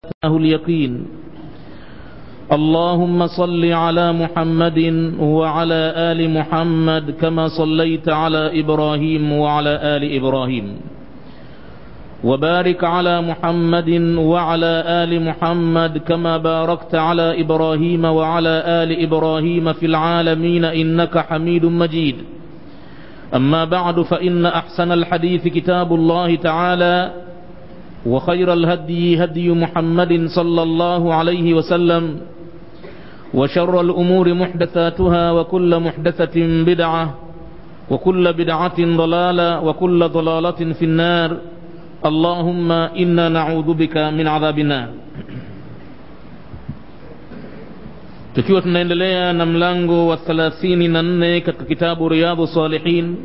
أتاه اليقين اللهم صل على محمد وعلى آل محمد كما صليت على إبراهيم وعلى آل إبراهيم وبارك على محمد وعلى آل محمد كما باركت على إبراهيم وعلى آل إبراهيم في العالمين إنك حميد مجيد أما بعد فإن أحسن الحديث كتاب الله تعالى وخير الهدي هدي محمد صلى الله عليه وسلم وشر الأمور محدثاتها وكل محدثة بدعة وكل بدعة ضلالة وكل ضلالة في النار اللهم إنا نعوذ بك من عذاب النار tukiwa tunaendelea na mlango wa thelathini na nne katika kitabu riyadhu salihin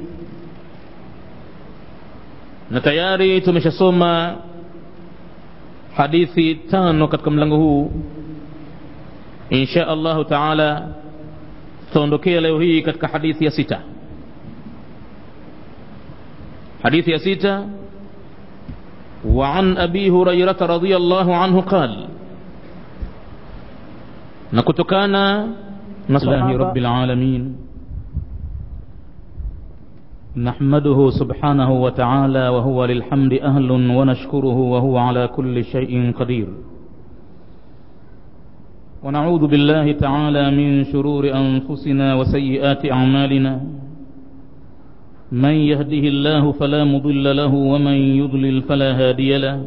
na tayari tumeshasoma hadithi tano katika mlango huu insha allahu taala tutaondokea leo hii katika hadithi ya sita hadithi ya sita وعن أبي هريرة رضي الله عنه قال نكتكانا الله رب العالمين نحمده سبحانه وتعالى وهو للحمد أهل ونشكره وهو على كل شيء قدير ونعوذ بالله تعالى من شرور أنفسنا وسيئات أعمالنا من يهده الله فلا مضل له ومن يضلل فلا هادي له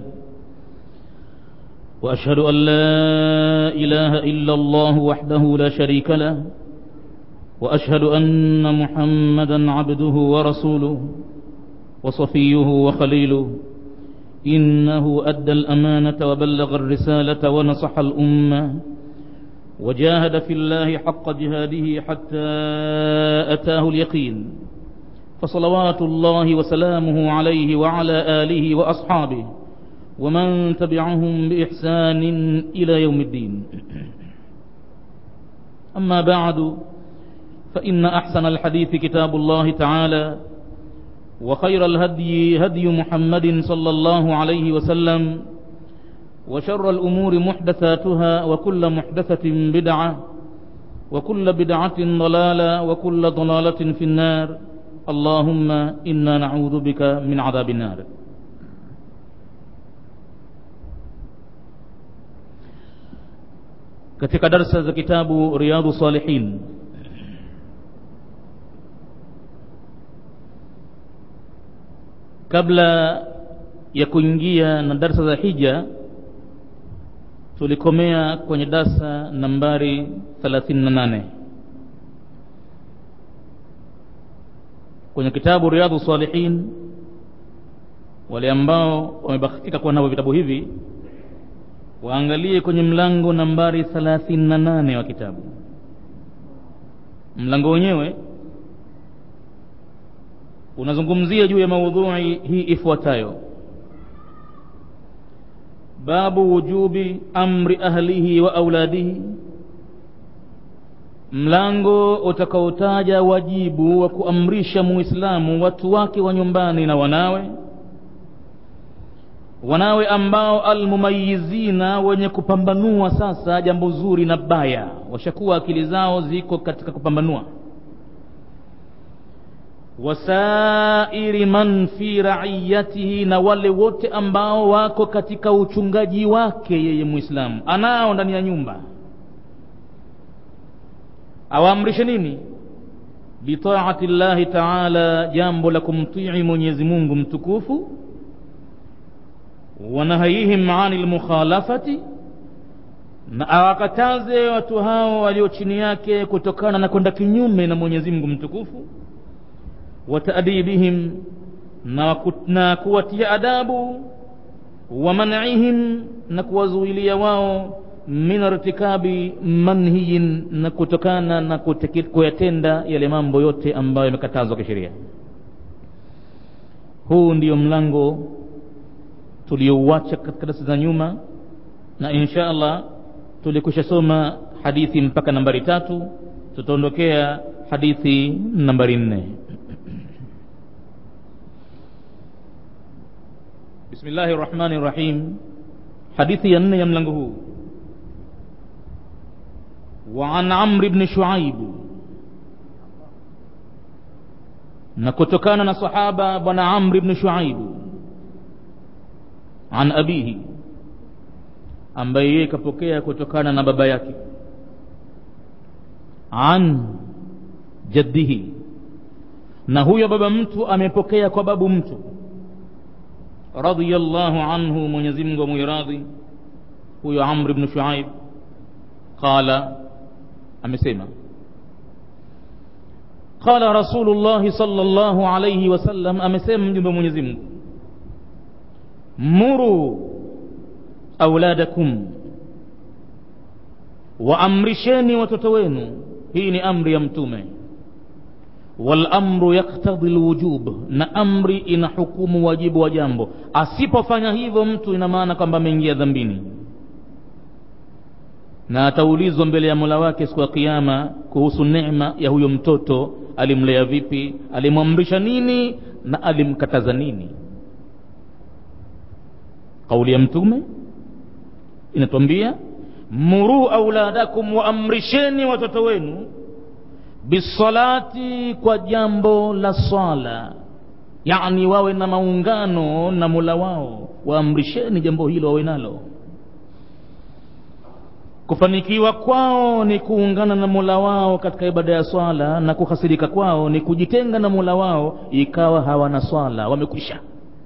وأشهد أن لا إله إلا الله وحده لا شريك له وأشهد أن محمدا عبده ورسوله وصفيه وخليله إنه أدى الأمانة وبلغ الرسالة ونصح الأمة وجاهد في الله حق جهاده حتى أتاه اليقين فصلوات الله وسلامه عليه وعلى آله وأصحابه ومن تبعهم بإحسان إلى يوم الدين أما بعد فإن أحسن الحديث كتاب الله تعالى وخير الهدي هدي محمد صلى الله عليه وسلم وشر الأمور محدثاتها وكل محدثة بدعة وكل بدعة ضلالة وكل ضلالة في النار اللهم إنا نعوذ بك من عذاب النار katika darsa za kitabu riyadhu salihin kabla ya kuingia na darsa za hija tulikomea kwenye darsa nambari 38 kwenye kitabu riyadhu salihin wale ambao wamebahatika kuwa navyo vitabu hivi waangalie kwenye mlango nambari 38 wa kitabu mlango wenyewe unazungumzia juu ya maudhui hii ifuatayo babu wujubi amri ahlihi wa auladihi mlango utakaotaja wajibu wa kuamrisha muislamu watu wake wa nyumbani na wanawe wanawe ambao almumayizina wenye kupambanua sasa jambo zuri na baya washakuwa akili zao ziko katika kupambanua wasairi man fi raiyatihi na wale wote ambao wako katika uchungaji wake yeye muislamu anao ndani ya nyumba awaamrishe nini bitaati llahi taala jambo la kumtii mwenyezi mungu mtukufu wanahayihim ani lmukhalafati na awakataze watu hao walio chini yake kutokana na kwenda kinyume na mwenyezi mungu mtukufu wataadibihim na, na kuwatia adabu wa man'ihim na kuwazuilia wao min irtikabi manhiyin na kutokana na kuyatenda yale mambo yote ambayo yamekatazwa kisheria huu ndiyo mlango tuliouacha katika darasa za nyuma na insha allah tulikwisha soma hadithi mpaka nambari tatu tutaondokea hadithi nambari nne بسم الله الرحمن الرحيم hadithi ya nne ya mlango huu وعن عمرو بن شعيب na kutokana na sahaba bwana amri bni shuaibu an abihi ambaye yeye kapokea kutokana na baba yake an jaddihi na huyo baba mtu amepokea kwa babu mtu radiyallahu anhu mwenyezi mungu amwiradhi huyo amr bnu shuaib qala amesema qala rasulullahi sallallahu alayhi wasallam amesema mjumbe wa mwenyezi mungu muru auladakum waamrisheni watoto wenu hii ni amri ya mtume walamru yaktadhi lwujub na amri ina hukumu wajibu wa jambo asipofanya hivyo mtu ina maana kwamba ameingia dhambini na ataulizwa mbele ya mola wake siku ya kiama kuhusu neema ya huyo mtoto alimlea vipi alimwamrisha nini na alimkataza nini kauli ya mtume inatwambia muruu auladakum waamrisheni watoto wenu bisalati kwa jambo la swala yani wawe na maungano na mola wao waamrisheni jambo hilo wawe nalo kufanikiwa kwao ni kuungana na mola wao katika ibada ya swala na kuhasirika kwao ni kujitenga na mola wao ikawa hawana swala wamekwisha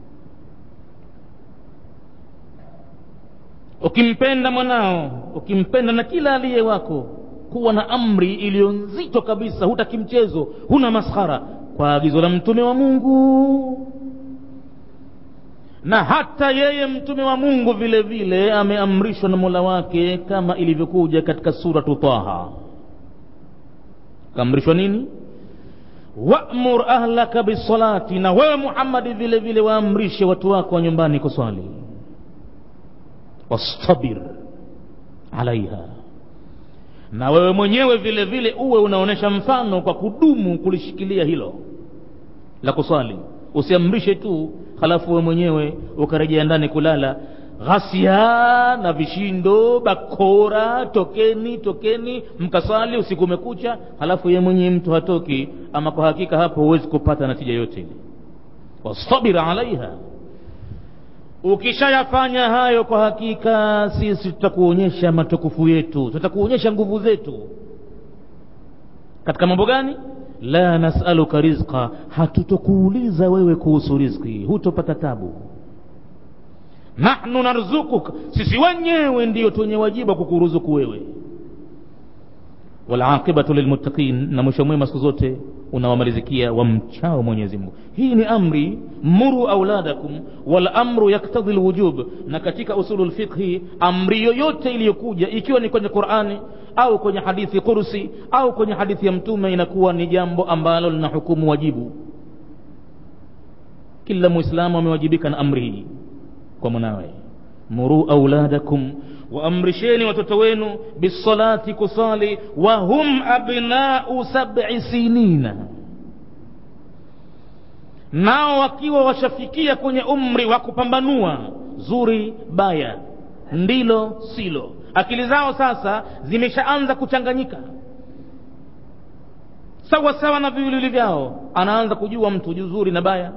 ukimpenda mwanao ukimpenda na kila aliye wako kuwa na amri iliyo nzito kabisa hutaki mchezo huna maskhara kwa agizo la mtume wa mungu na hata yeye mtume wa mungu vile vile ameamrishwa na mola wake kama ilivyokuja katika suratu taha kaamrishwa nini wamur ahlaka bisalati na wewe muhammadi vile vile waamrishe watu wako wa nyumbani kuswali wastabir alaiha na wewe mwenyewe vile vile uwe unaonyesha mfano kwa kudumu kulishikilia hilo la kuswali usiamrishe tu halafu wewe mwenyewe ukarejea ndani kulala ghasia na vishindo bakora tokeni tokeni mkaswali usiku umekucha halafu yeye mwenyewe mtu hatoki ama kwa hakika hapo huwezi kupata natija yote ile wastabir alaiha ukishayafanya hayo kwa hakika sisi tutakuonyesha matukufu yetu tutakuonyesha nguvu zetu katika mambo gani la nasaluka rizqa hatutokuuliza wewe kuhusu rizki hutopata tabu nahnu narzukuka sisi wenyewe ndiyo twenye wajibu wa kukuruzuku wewe walaqibatu lilmuttaqin na mwisho mwema siku zote unawamalizikia wamchao mwenyezi mungu hii ni amri muru auladakum walamru yaktadhi lwujub na katika usulu lfiqhi amri yoyote iliyokuja ikiwa ni kwenye qurani au kwenye hadithi kursi au kwenye hadithi ya mtume inakuwa ni jambo ambalo lina hukumu wajibu kila mwislamu amewajibika na amri hii kwa mwanawe muru auladakum waamrisheni watoto wenu bisalati kusali wahum abnau sabi sinina nao wakiwa washafikia kwenye umri wa kupambanua zuri baya ndilo silo akili zao sasa zimeshaanza kuchanganyika sawa sawa na viwiliwili vyao anaanza kujua mtu juzuri na baya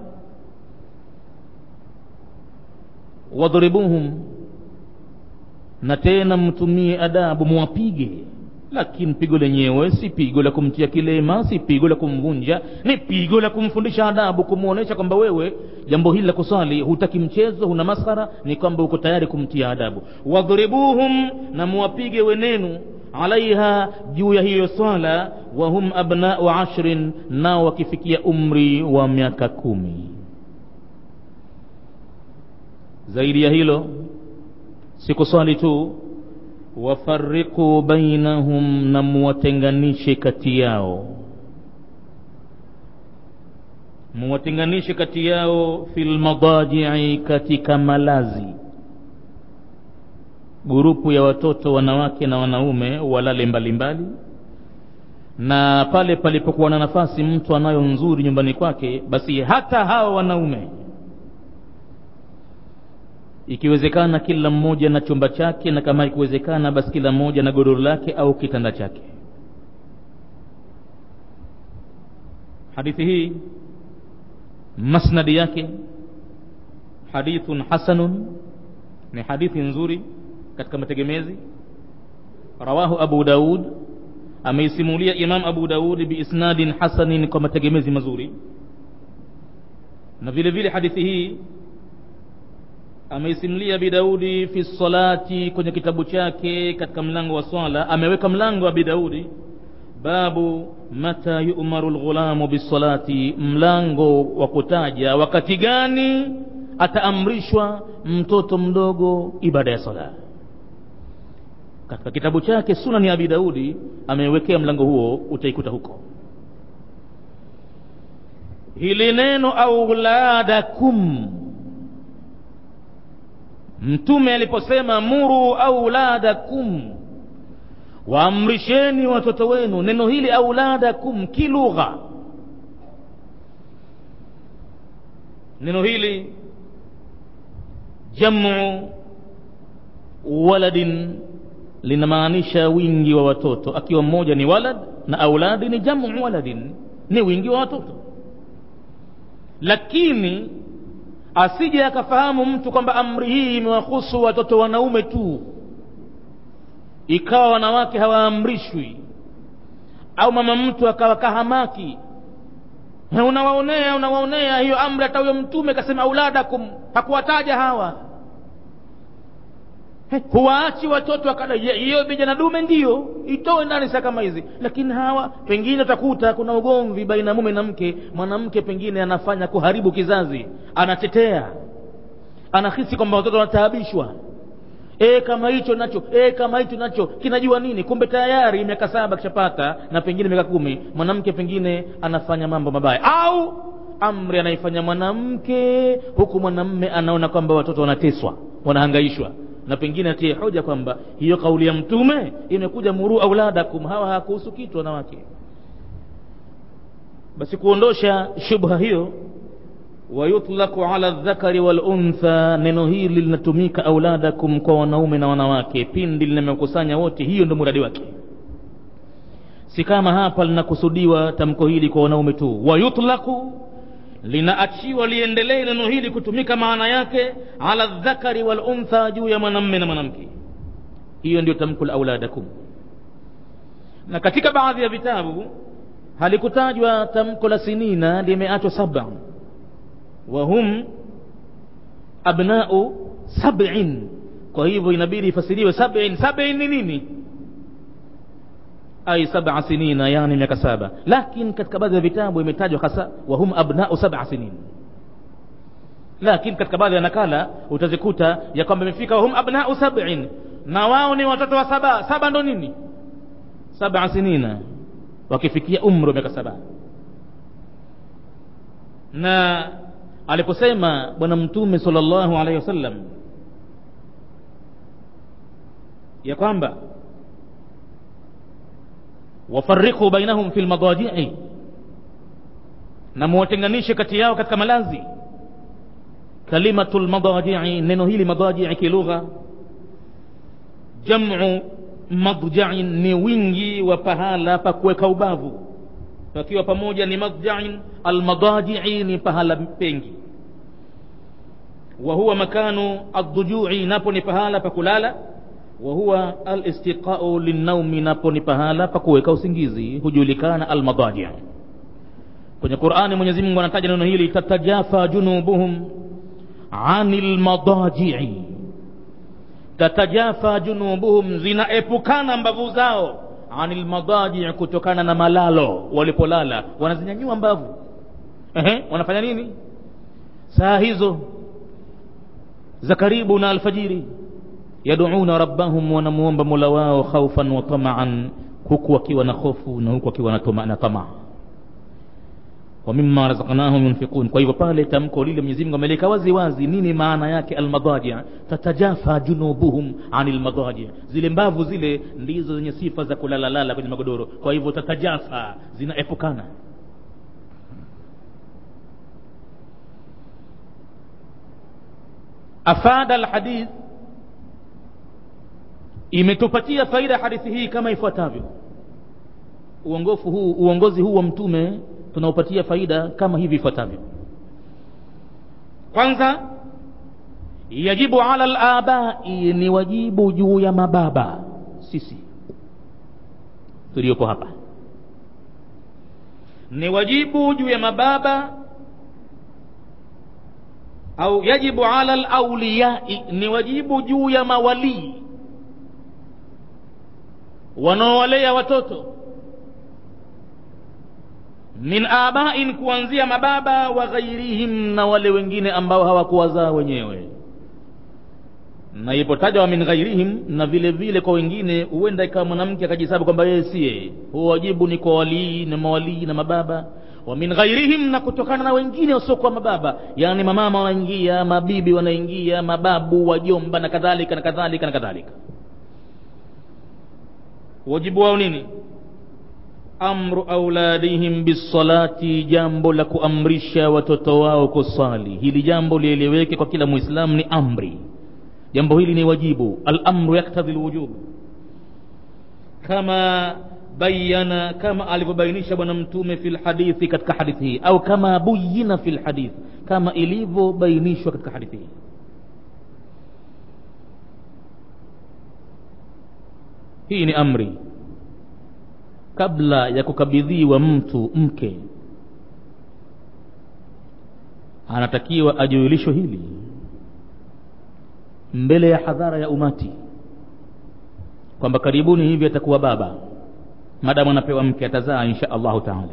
wadhribuhum na tena mtumie adabu muwapige lakini pigo lenyewe si pigo la kumtia kilema si pigo la kumvunja ni pigo la kumfundisha adabu kumwonyesha kwamba wewe jambo hili la kusali hutaki mchezo huna maskhara ni kwamba uko tayari kumtia adabu wadhribuhum na muwapige wenenu alaiha juu ya hiyo swala wahum abnau ashrin nao wakifikia umri wa miaka kumi zaidi ya hilo si kuswali tu wafariqu bainahum na muwatenganishe kati yao muwatenganishe kati yao fi lmadajii katika malazi gurupu ya watoto wanawake na wanaume walale mbalimbali mbali. na pale palipokuwa na nafasi mtu anayo nzuri nyumbani kwake basi hata hawa wanaume ikiwezekana kila mmoja na chumba chake na kama ikiwezekana basi kila mmoja na godoro lake au kitanda chake hadithi hii masnadi yake hadithun hasanun ni hadithi nzuri katika mategemezi rawahu abu daud ameisimulia imam abu daud biisnadin hasanin kwa mategemezi mazuri na vile vile hadithi hii ameisimulia bidaudi fi salati kwenye kitabu chake katika mlango wa swala ameweka mlango wa bidaudi babu mata yu'maru lghulamu bisalati mlango wa kutaja wakati gani ataamrishwa mtoto mdogo ibada ya sala katika kitabu chake sunani ya abi daudi amewekea mlango huo utaikuta huko hili neno auladakum mtume aliposema muru auladakum waamrisheni watoto wenu neno hili auladakum kilugha neno hili jamu waladin linamaanisha wingi wa watoto akiwa mmoja ni walad na auladi ni jamu waladin ni wingi wa watoto lakini asije akafahamu mtu kwamba amri hii imewahusu watoto wanaume tu ikawa wanawake hawaamrishwi au mama mtu akawa kahamaki unawaonea unawaonea hiyo amri hata huyo mtume kasema auladakum hakuwataja hawa huwaachi watoto wakada hiyo vijana dume ndiyo itoe ndani saa kama hizi lakini hawa pengine utakuta kuna ugomvi baina mume na mke mwanamke pengine anafanya kuharibu kizazi anatetea anahisi kwamba watoto wanataabishwa e kama hicho nacho e kama hicho nacho kinajua nini kumbe tayari miaka saba kishapata na pengine miaka kumi mwanamke pengine anafanya mambo mabaya au amri anaifanya mwanamke huku mwanamme anaona kwamba watoto wanateswa wanahangaishwa na pengine atie hoja kwamba hiyo kauli ya mtume imekuja muru auladakum hawa hakuhusu kitu wanawake basi kuondosha shubha hiyo wayutlaku ala dhakari waluntha neno hili linatumika auladakum kwa wanaume na wanawake pindi limekusanya wote hiyo ndo muradi wake si kama hapa linakusudiwa tamko hili kwa wanaume tu wayutlaku linaachiwa liendelee neno hili kutumika maana yake ala dhakari waluntha juu ya mwanamme na mwanamke hiyo ndio tamko la auladakum na katika baadhi ya vitabu halikutajwa tamko la sinina limeachwa saba wahum abnau sabin kwa hivyo inabidi ifasiriwe sabin sabin ni nini ay sab'a sinina yani miaka saba lakini katika baadhi ya vitabu imetajwa hasa wahum abnau sab'a sinin lakini katika baadhi ya nakala utazikuta ya kwamba imefika wahum abnau sab'in na wao ni watoto wa saba saba ndo nini sab'a sinina wakifikia umri wa miaka saba na aliposema bwana mtume sallallahu alaihi wasallam ya kwamba wafariqu bainahum fi lmadajii na muwatenganishe kati yao katika malazi kalimatu lmadajii neno hili madajii kilugha jamu madjain ni wingi wa pahala pa kuweka ubavu pakiwa pamoja ni madjain almadajii ni pahala pengi wa huwa makanu aldujui napo ni pahala pa kulala wa huwa alistiqau linnaumi napo ni pahala pa kuweka usingizi hujulikana almadaji kwenye qurani mwenyezi mungu anataja neno hili tatajafa junubuhum ani lmadajii tatajafa junubuhum zinaepukana mbavu zao ani lmadajii kutokana na malalo walipolala wanazinyanyua mbavu Ehe, wanafanya nini saa hizo za karibu na alfajiri yaduuna rabbahum wanamuomba mola wao khaufan wa tamaan huku wakiwa na hofu na huku wakiwa na tamaa wa mimma razaqnahum yunfiqun kwa hivyo pale tamko lile Mwenyezi Mungu ameleka wazi wazi nini maana yake almadaji tatajafa junubuhum anil madaji zile mbavu zile ndizo zenye sifa za kulalalala kwenye magodoro kwa hivyo tatajafa zinaepukana afada alhadith imetupatia faida hadithi hii kama ifuatavyo uongofu huu uongozi huu wa mtume tunaopatia faida kama hivi ifuatavyo kwanza yajibu ala labai ni wajibu juu ya mababa sisi tuliopo hapa ni wajibu juu ya mababa au yajibu ala lauliyai ni wajibu juu ya mawalii wanaowalea watoto min abain kuanzia mababa wa ghairihim na wale wengine ambao hawakuwazaa wenyewe na ipotajwa min ghairihim na vile vile kwa wengine huenda ikawa mwanamke akajisabu kwamba yeye siye huo wajibu ni kwa walii na mawalii na mababa wa min ghairihim na kutokana na wengine wasiokuwa mababa yaani mamama wanaingia mabibi wanaingia mababu wajomba na kadhalika na kadhalika na kadhalika wajibu wao nini amru auladihim bisalati jambo la kuamrisha watoto wao kusali hili jambo lieleweke kwa kila muislamu ni amri jambo hili ni wajibu alamru yaktadhi lwujub kama bayana kama alivyobainisha bwana mtume fi lhadithi katika hadithi hii au kama buyina fi lhadith kama ilivyobainishwa katika hadithi hii hii ni amri kabla ya kukabidhiwa mtu mke anatakiwa ajuilishwe hili mbele ya hadhara ya umati kwamba karibuni hivi atakuwa baba madamu anapewa mke atazaa insha allahu taala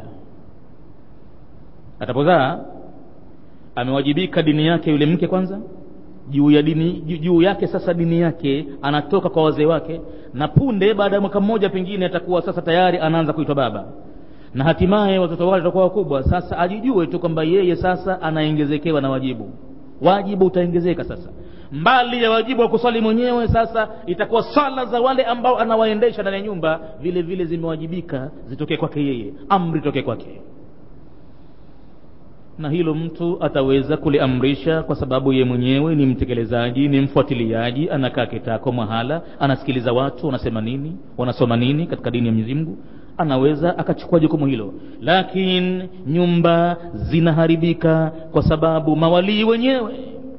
atapozaa amewajibika dini yake yule mke kwanza juu ya dini juu yake sasa dini yake anatoka kwa wazee wake na punde baada ya mwaka mmoja pengine atakuwa sasa tayari anaanza kuitwa baba na hatimaye watoto wake watakuwa wakubwa sasa ajijue tu kwamba yeye sasa anaongezekewa na wajibu wajibu utaongezeka sasa mbali ya wajibu wa kuswali mwenyewe sasa itakuwa swala za wale ambao anawaendesha ndani ya nyumba vile vile zimewajibika zitokee kwake yeye amri itokee kwake na hilo mtu ataweza kuliamrisha kwa sababu ye mwenyewe ni mtekelezaji ni mfuatiliaji anakaa kitako mahala anasikiliza watu wanasema nini wanasoma nini katika dini ya Mwenyezi Mungu anaweza akachukua jukumu hilo lakini nyumba zinaharibika kwa sababu mawalii wenyewe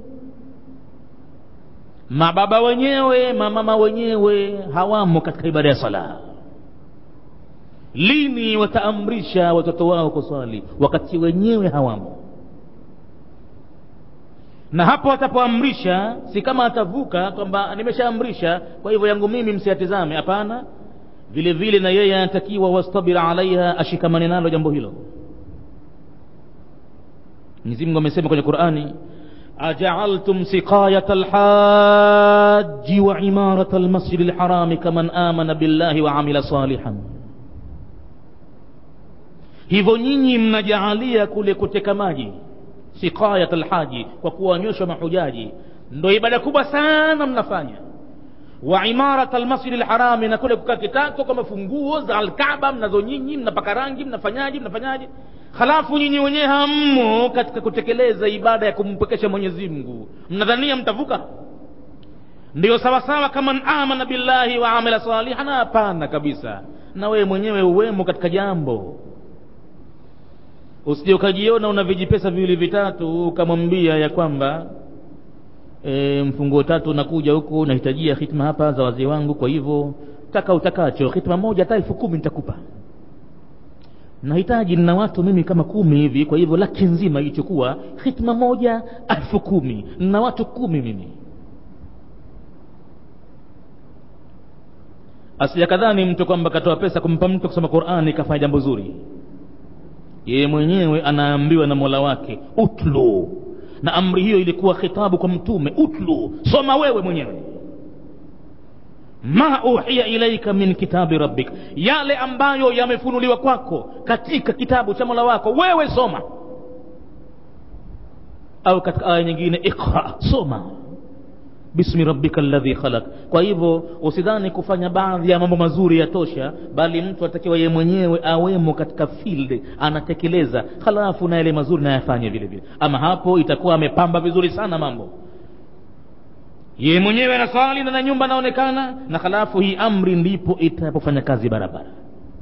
mababa wenyewe mamama wenyewe hawamo katika ibada ya sala lini wataamrisha watoto wao kuswali wakati wenyewe hawamo na hapo atapoamrisha si kama atavuka kwamba nimeshaamrisha kwa hivyo yangu mimi msiyatizame hapana vile vile na yeye anatakiwa wastabir alaiha ashikamane nalo jambo hilo Mwenyezi Mungu amesema kwenye Qur'ani أجعلتم سقاية الحاج وعمارة المسجد الحرام كمن آمن بالله وعمل صالحا hivyo nyinyi mnajaalia kule kuteka maji siqayat alhaji kwa kuwanywesha mahujaji ndo ibada kubwa sana mnafanya wa imarat almasjid alharami na kule kukaa kitako kama funguo za alkaaba mnazo nyinyi mnapaka rangi mnafanyaje mnafanyaje halafu nyinyi wenyewe hammo katika kutekeleza ibada ya kumpekesha mwenyezi mungu mnadhania mtavuka ndiyo sawasawa kama amana billahi wa amila salihan hapana kabisa na wewe mwenyewe uwemo katika jambo usije ukajiona una vijipesa viwili vitatu ukamwambia ya kwamba e, mfunguo tatu unakuja huku nahitajia hitma hapa za wazee wangu kwa hivyo taka utakacho hitma moja hata elfu kumi nitakupa nahitaji nina watu mimi kama kumi hivi kwa hivyo laki nzima ichukua hitma moja elfu kumi nina watu kumi mimi asijakadhani mtu kwamba katoa pesa kumpa mtu kusoma qurani kafanya jambo zuri yeye mwenyewe anaambiwa na mola wake utlu na amri hiyo ilikuwa khitabu kwa mtume utlu soma wewe mwenyewe ma uhiya ilaika min kitabi rabbik yale ambayo yamefunuliwa kwako katika kitabu cha mola wako wewe soma au katika aya nyingine iqra soma bismi rabbika alladhi khalaq kwa hivyo usidhani kufanya baadhi ya mambo mazuri yatosha bali mtu atakiwa yeye mwenyewe awemo katika field anatekeleza halafu na yale mazuri nayafanye vile vile ama hapo itakuwa amepamba vizuri sana mambo yeye mwenyewe anaswali na na nyumba anaonekana na halafu hii amri ndipo itapofanya kazi barabara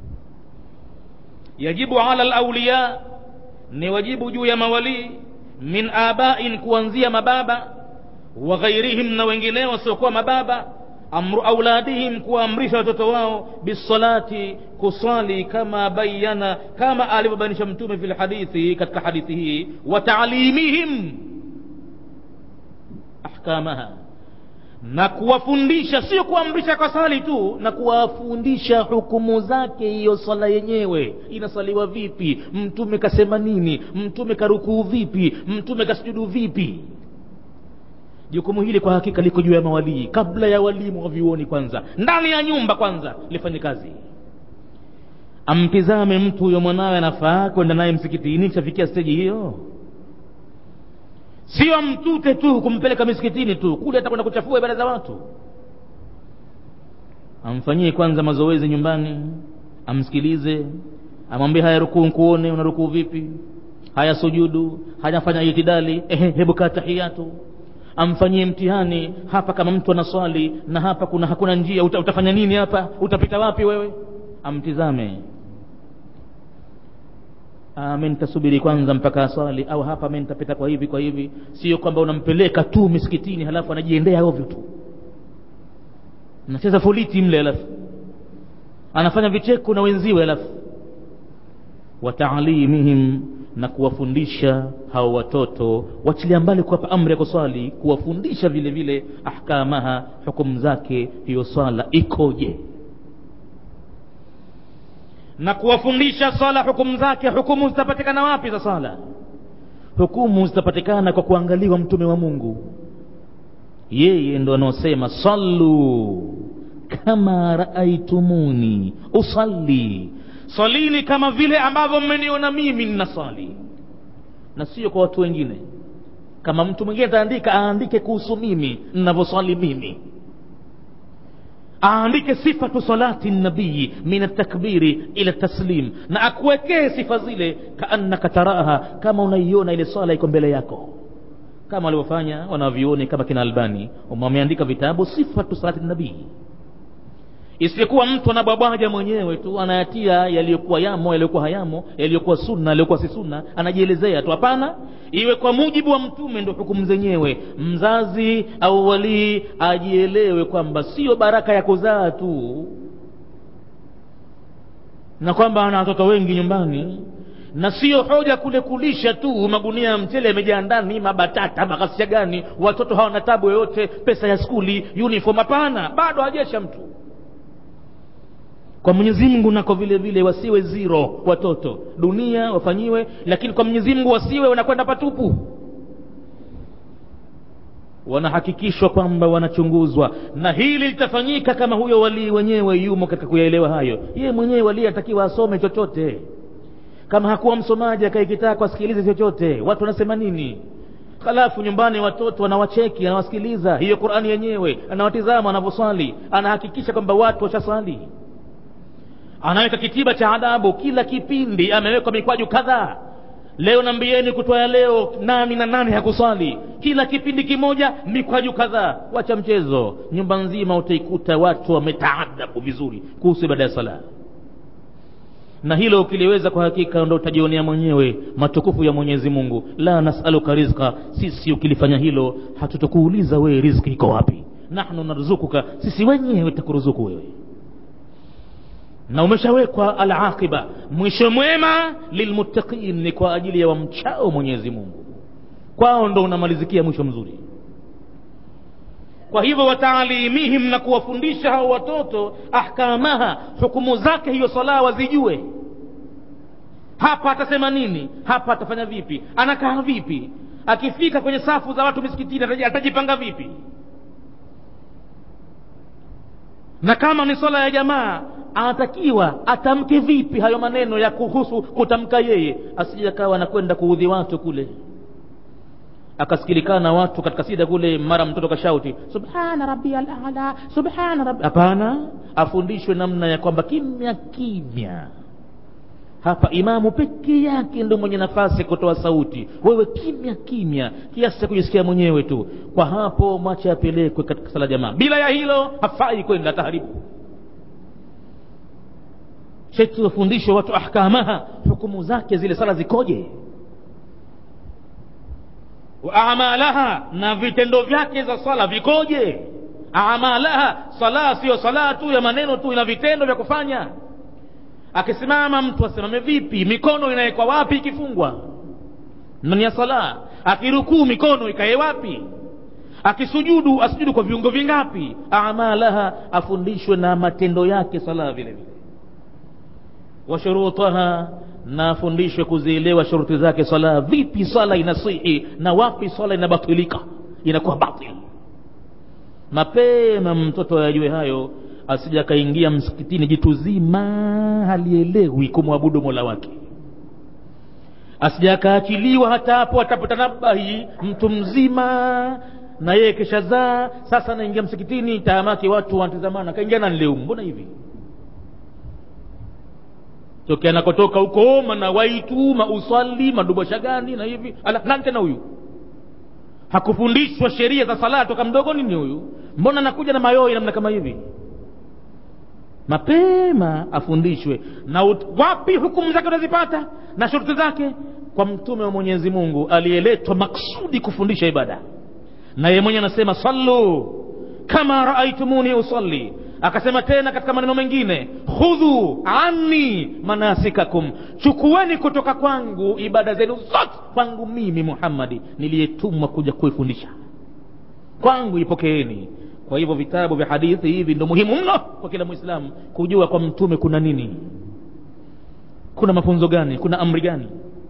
yajibu ala lauliya ni wajibu juu ya mawalii min abain kuanzia mababa wa ghairihim na wengineo wasiokuwa mababa amru auladihim kuwaamrisha watoto wao bisalati kuswali kama bayana kama alivyobainisha mtume fi lhadithi katika hadithi hii wa taalimihim ahkamaha na kuwafundisha sio kuamrisha kwa sali tu na kuwafundisha hukumu zake hiyo swala yenyewe inasaliwa vipi mtume kasema nini mtume karukuu vipi mtume kasujudu vipi jukumu hili kwa hakika liko juu ya mawalii kabla ya walimu wa vyuoni kwanza ndani ya nyumba kwanza lifanye kazi amtizame mtu huyo mwanawe anafaa kwenda naye msikitini kishafikia steji hiyo sio mtute tu kumpeleka misikitini tu kule atakwenda kuchafua ibada za watu amfanyie kwanza mazoezi nyumbani amsikilize amwambie haya rukuu nkuone una rukuu vipi haya sujudu hajafanya itidali ehe hebu kaa tahiyatu amfanyie mtihani hapa kama mtu anaswali na hapa kuna hakuna njia uta, utafanya nini hapa utapita wapi wewe amtizame mi nitasubiri kwanza mpaka aswali au hapa mi nitapita kwa hivi kwa hivi sio kwamba unampeleka tu misikitini halafu anajiendea ovyo tu anacheza foliti mle halafu anafanya vicheko na wenziwe halafu wataalimihim na kuwafundisha hao watoto wachilia mbali kuwapa amri ya kuswali kuwafundisha vile vile ahkamaha hukumu zake hiyo swala ikoje na kuwafundisha swala hukumu zake hukumu zitapatikana wapi za swala hukumu zitapatikana kwa kuangaliwa mtume wa mungu yeye ndo anaosema sallu kama raaitumuni usalli swalini kama vile ambavyo mmeniona mimi ninaswali na sio kwa watu wengine kama mtu mwingine ataandika aandike kuhusu mimi ninavyoswali mimi aandike sifatu salati nabii min altakbiri ila taslim na akuwekee sifa zile kaannaka taraha kama unaiona ile swala iko mbele yako kama walivyofanya wanavyuoni kama kina albani wameandika vitabu sifatu salati nabii isiyekuwa mtu anabwabwaja mwenyewe tu anayatia yaliyokuwa yamo yaliyokuwa hayamo yaliyokuwa sunna yaliyokuwa si sunna anajielezea tu hapana iwe kwa mujibu wa mtume ndo hukumu zenyewe mzazi au walii ajielewe kwamba sio baraka ya kuzaa tu na kwamba ana watoto wengi nyumbani na sio hoja kule kulisha tu magunia ya mchele yamejaa ndani mabatata makasia gani watoto hawana tabu yoyote pesa ya skuli uniform hapana bado hajesha mtu kwa mwenyezi mungu nako vile vile wasiwe zero watoto dunia wafanyiwe lakini kwa mwenyezi mungu wasiwe wanakwenda patupu wanahakikishwa kwamba wanachunguzwa na hili litafanyika kama huyo walii wenyewe yumo katika kuyaelewa hayo yeye mwenyewe walii atakiwa asome chochote kama hakuwa msomaji akaikitaka asikilize chochote watu wanasema nini halafu nyumbani watoto wanawacheki anawasikiliza hiyo qurani yenyewe anawatizama wanavyoswali anahakikisha kwamba watu washaswali anaweka kitiba cha adabu kila kipindi amewekwa mikwaju kadhaa leo nambieni kutoa leo nani na nani hakuswali kila kipindi kimoja mikwaju kadhaa wacha mchezo nyumba nzima utaikuta watu wametaadabu vizuri kuhusu ibada ya sala na hilo ukiliweza kwa hakika ndo utajionea mwenyewe matukufu ya mwenyezi mungu la nasaluka rizqa sisi ukilifanya hilo hatutokuuliza wewe rizki iko wapi nahnu narzukuka sisi wenyewe takuruzuku wewe na umeshawekwa alaqiba mwisho mwema lilmuttaqin ni kwa ajili ya wamchao mwenyezi mungu kwao ndo unamalizikia mwisho mzuri kwa hivyo wataalimihim na kuwafundisha hao watoto ahkamaha hukumu zake hiyo sala wazijue hapa atasema nini hapa atafanya vipi anakaa vipi akifika kwenye safu za watu misikitini atajipanga vipi na kama ni swala ya jamaa anatakiwa atamke vipi hayo maneno ya kuhusu kutamka yeye asije akawa anakwenda kuudhi watu kule akasikilikana watu katika sida kule mara mtoto kashauti subhana rabbiyal ala subhana rabbi hapana afundishwe namna ya kwamba kimya kimya hapa imamu peke yake ndo mwenye nafasi ya kutoa sauti wewe kimya kimya kiasi cha kujisikia mwenyewe tu kwa hapo mwache apelekwe katika sala jamaa bila ya hilo hafai kwenda taharibu sheti wafundishwe watu ahkamaha hukumu zake zile sala zikoje wa amalaha na vitendo vyake za sala vikoje amalaha sala siyo sala tu ya maneno tu ina vitendo vya kufanya akisimama mtu asimame vipi mikono inawekwa wapi ikifungwa ndani ya sala akirukuu mikono ikae wapi akisujudu asujudu kwa viungo vingapi amalaha afundishwe na matendo yake sala vile vile washurutaha na afundishwe kuzielewa shuruti zake sala vipi sala inasihi na wapi sala inabatilika inakuwa batil mapema mtoto ayajue hayo asija akaingia msikitini jitu zima halielewi kumwabudu mola wake asija akaachiliwa hata hapo atapotanabahi mtu mzima na yeye keshazaa sasa anaingia msikitini taamaki watu wanatazamana kaingia nani leo mbona hivi tokea anakotoka huko manawaitu mausali madubasha gani na hivi ala nani tena huyu hakufundishwa sheria za sala toka mdogo nini huyu mbona anakuja na mayoi namna kama hivi mapema afundishwe na ut, wapi hukumu zake unazipata na shuruti zake kwa mtume wa mwenyezi mungu aliyeletwa maksudi kufundisha ibada na yeye mwenye anasema sallu kama raaitumuni usalli akasema tena katika maneno mengine khudhu anni manasikakum chukueni kutoka kwangu ibada zenu zote kwangu mimi muhammadi niliyetumwa kuja kuifundisha kwangu ipokeeni kwa hivyo vitabu vya hadithi hivi ndo muhimu mno kwa kila mwislamu kujua kwa mtume kuna nini kuna mafunzo gani kuna amri gani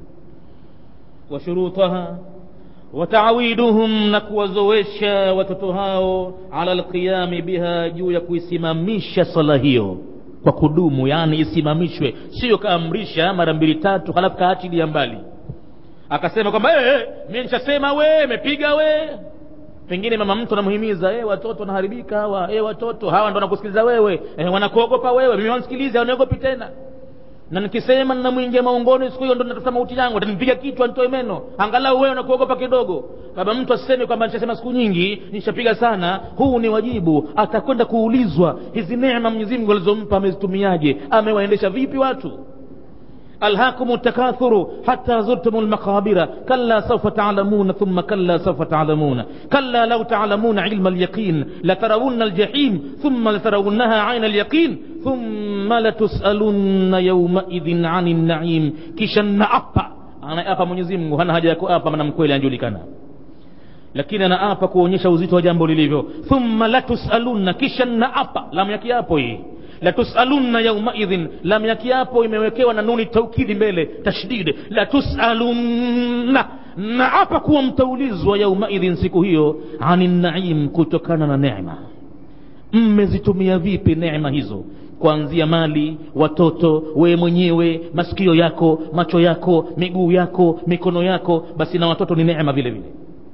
washurutaha wataawiduhum na kuwazoesha watoto hao ala lqiyami biha juu ya kuisimamisha sala hiyo kwa kudumu yani isimamishwe sio kaamrisha mara mbili tatu halafu kaachilia mbali akasema kwamba hey, hey, mi nishasema we mepiga we pengine mama mtu anamuhimiza hey, watoto wanaharibika hawa hey, watoto hawa ndo wanakusikiliza wewe hey, wanakuogopa wewe mimi wansikiliza waniogopi tena na nikisema ninamwingia maungoni siku hiyo ndo natafuta mauti yangu atanipiga kichwa nitoe meno angalau wewe unakuogopa kidogo baba mtu asiseme kwamba nishasema siku nyingi nishapiga sana huu ni wajibu atakwenda kuulizwa hizi neema mwenyezi mungu alizompa amezitumiaje amewaendesha vipi watu ألهاكم التكاثر حتى زرتم المقابر كلا سوف تعلمون ثم كلا سوف تعلمون كلا لو تعلمون علم اليقين لترون الجحيم ثم لترونها عين اليقين ثم لتسألن يومئذ عن النعيم kisha naapa anaapa mwenyezi mungu hana haja ya kuapa maana mkweli anajulikana lakini anaapa kuonyesha uzito wa jambo lilivyo thumma latusalunna kisha naapa lamu ya kiapo hii latusalunna yaumaidhin lam ya kiapo imewekewa na nuni taukidi mbele tashdid latusalunna na hapa kuwa mtaulizwa yaumaidhin siku hiyo ani naim kutokana na neema mmezitumia vipi neema hizo kuanzia mali watoto wewe mwenyewe masikio yako macho yako miguu yako mikono yako basi na watoto ni neema vile vile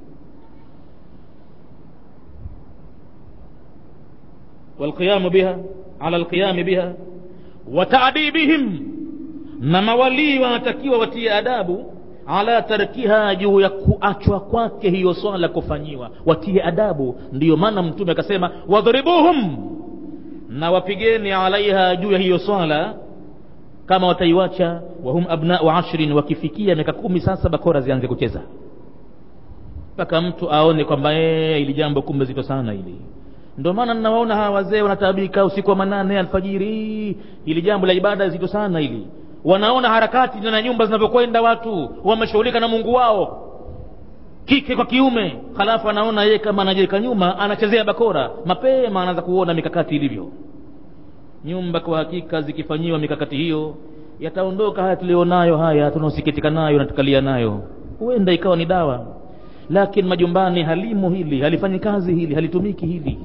والقيام بها على القيام بها وتأديبهم na mawalii wanatakiwa watie adabu ala tarkiha juu ya kuachwa kwake hiyo swala kufanyiwa watie adabu ndiyo maana mtume akasema wadhribuhum na wapigeni alaiha juu ya hiyo swala kama wataiwacha wahum abnau ashrin wakifikia miaka kumi sasa bakora zianze kucheza mpaka mtu aone kwamba ili jambo kumbe zito sana hili ndio maana ninawaona hawa wazee wanataabika usiku wa manane alfajiri ili jambo la ibada zito sana hili wanaona harakati na nyumba zinavyokwenda watu wameshughulika na mungu wao kike kwa kiume halafu anaona yeye kama anajiweka nyuma anachezea bakora mapema anaanza kuona mikakati ilivyo nyumba kwa hakika zikifanyiwa mikakati hiyo yataondoka haya tulionayo haya tunaosikitika nayo na tukalia nayo huenda ikawa ni dawa lakini majumbani halimo hili halifanyi kazi hili halitumiki hili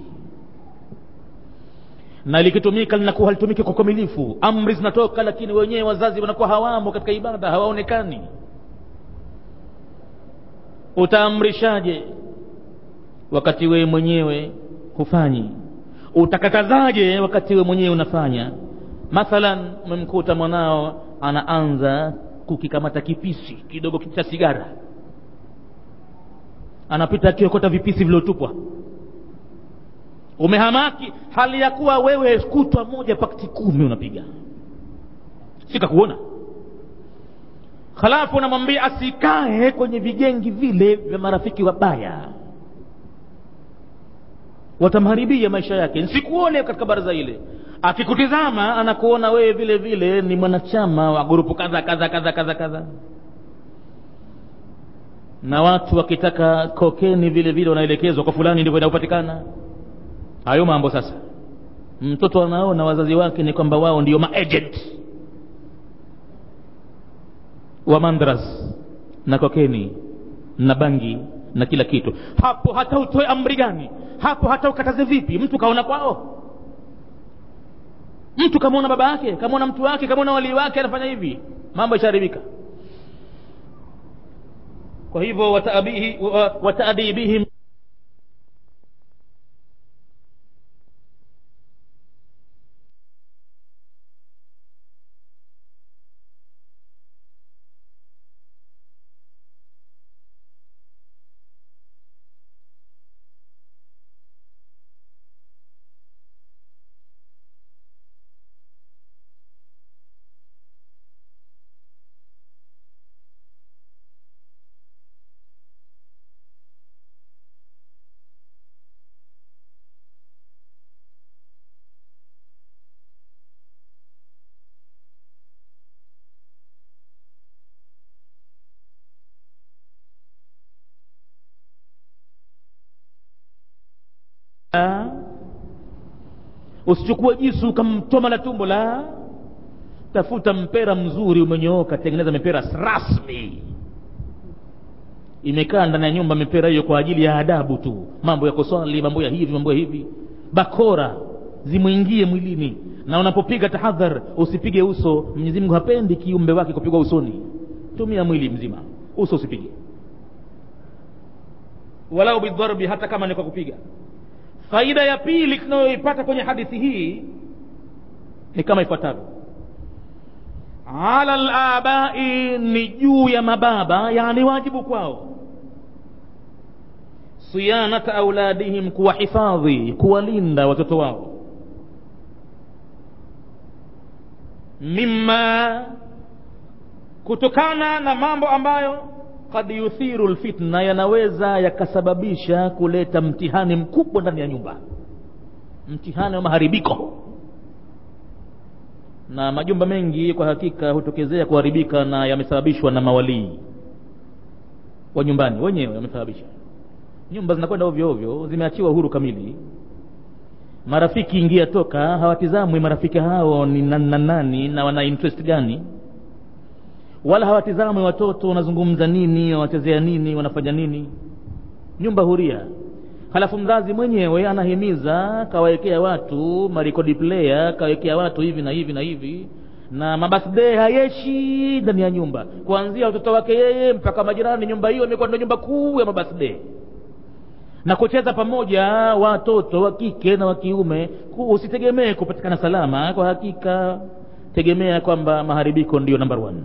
na likitumika linakuwa halitumiki kwa ukamilifu amri zinatoka lakini wenyewe wazazi wanakuwa hawamo katika ibada hawaonekani utaamrishaje wakati wewe mwenyewe hufanyi utakatazaje wakati wewe mwenyewe unafanya mathalan umemkuta mwanao anaanza kukikamata kipisi kidogo cha sigara anapita akiokota vipisi viliotupwa umehamaki hali ya kuwa wewe kutwa moja pakti kumi unapiga sikakuona halafu unamwambia asikae kwenye vigengi vile vya marafiki wabaya watamharibia maisha yake nsikuone katika baraza ile akikutizama anakuona wewe vile vile ni mwanachama wa grupu kadha kadha kadha kadha kadha na watu wakitaka kokeni vile vile wanaelekezwa kwa fulani ndivyo inayopatikana hayo mambo sasa mtoto anaona wazazi wake ni kwamba wao ndio maagent wa mandras na kokeni na bangi na kila kitu hapo hata utoe amri gani hapo hata ukataze vipi mtu kaona kwao mtu kamwona baba yake kamwona mtu wake kamwona walii wake anafanya hivi mambo ishaharibika kwa hivyo wataadibihim usichukue jisu ukamtoma la tumbo la tafuta mpera mzuri umenyooka tengeneza mipera rasmi imekaa ndani ya nyumba mipera hiyo kwa ajili ya adabu tu mambo ya kuswali mambo ya hivi mambo ya hivi bakora zimwingie mwilini na unapopiga tahadhar usipige uso mwenyezi mungu hapendi kiumbe wake kupigwa usoni tumia mwili mzima uso usipige walau bidharbi hata kama ni kwa kupiga faida ya pili tunayoipata kwenye hadithi hii ni kama ifuatavyo ala labai ni juu ya mababa yani wajibu kwao siyanata auladihim kuwahifadhi kuwalinda watoto wao mima kutokana na mambo ambayo kad yuthiru lfitna yanaweza yakasababisha kuleta mtihani mkubwa ndani ya nyumba mtihani wa maharibiko na majumba mengi kwa hakika hutokezea kuharibika na yamesababishwa na mawalii wa nyumbani wenyewe wamesababisha nyumba zinakwenda ovyo ovyo zimeachiwa uhuru kamili marafiki ingia toka hawatizamwi marafiki hao ni nani na nani na wana interest gani wala hawatizamwi watoto wanazungumza nini wanachezea nini wanafanya nini nyumba huria halafu mzazi mwenyewe anahimiza kawawekea watu marekodi player kawekea watu hivi na hivi na hivi na mabasdee hayeshi ndani ya nyumba kuanzia watoto wake yeye mpaka majirani nyumba hiyo imekuwa ndio nyumba kuu ya mabasdee na kucheza pamoja watoto wa kike na wa kiume usitegemee kupatikana salama kwa hakika tegemea kwamba maharibiko ndiyo number one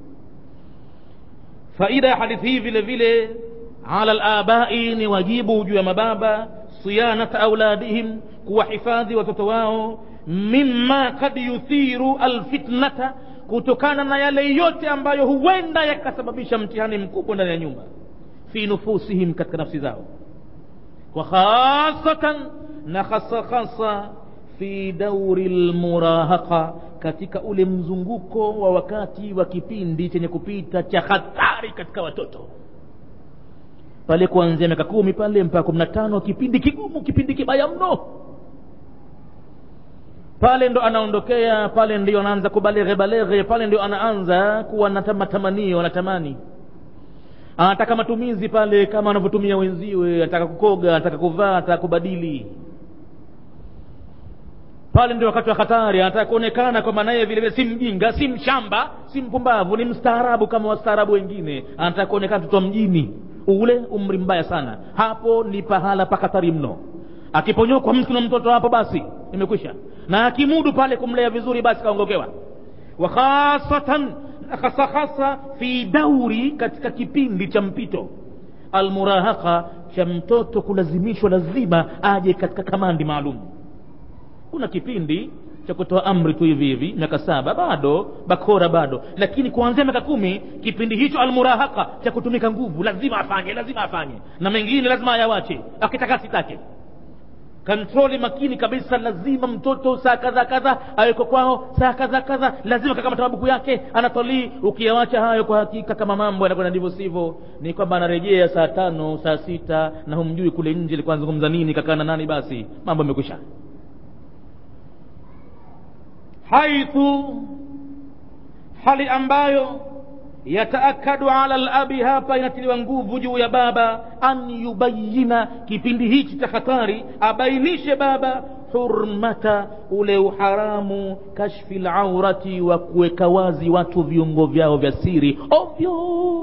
faida ya hadithi hii vile vile ala labai ni wajibu juu ya mababa siyanata auladihim kuwahifadhi watoto wao mima kad yuthiru alfitnata kutokana na yale yote ambayo huenda yakasababisha mtihani mkubwa ndani ya nyumba fi nufusihim katika nafsi zao wa khasatan na hasa hasa fi dauri lmurahaqa katika ule mzunguko wa wakati wa kipindi chenye kupita cha hatari katika watoto pale kuanzia miaka kumi pale mpaka kumi na tano kipindi kigumu kipindi kibaya mno pale ndo anaondokea pale ndio anaanza kubaleghe baleghe pale ndio anaanza kuwa na matamanio anatamani anataka matumizi pale kama anavyotumia wenziwe anataka kukoga anataka kuvaa anataka kubadili pale ndio wakati wa hatari anataka kuonekana kwamba naye vile vile si mjinga si mshamba si mpumbavu ni mstaarabu kama wastaarabu wengine anataka kuonekana mtoto wa mjini ule umri mbaya sana hapo ni pahala pa hatari mno akiponyokwa mtu na mtoto hapo basi imekwisha na akimudu pale kumlea vizuri basi kaongokewa wa khasatan hasa hasa fi dauri katika kipindi cha mpito almurahaqa cha mtoto kulazimishwa lazima aje katika kamandi maalum kuna kipindi cha kutoa amri tu hivi hivi miaka saba bado bakora bado lakini kuanzia miaka kumi kipindi hicho almurahaka cha kutumika nguvu lazima afanye lazima afanye na mengine lazima ayawache akitaka sitake kontroli makini kabisa lazima mtoto saa kadha kadha aweko kwao saa kadha kadha lazima kaka matababuku yake anatolii ukiyawacha hayo kwa hakika kama mambo yanakwenda ndivyo sivyo ni kwamba anarejea saa tano saa sita na humjui kule nje alikuwa anazungumza nini kakaa na nani basi mambo yamekwisha haithu hali ambayo yataakadu ala labi hapa inatiliwa nguvu juu ya baba an yubayina kipindi hichi cha hatari abainishe baba hurmata ule uharamu kashfi laurati wa kuweka wazi watu viungo vyao vya siri ovyo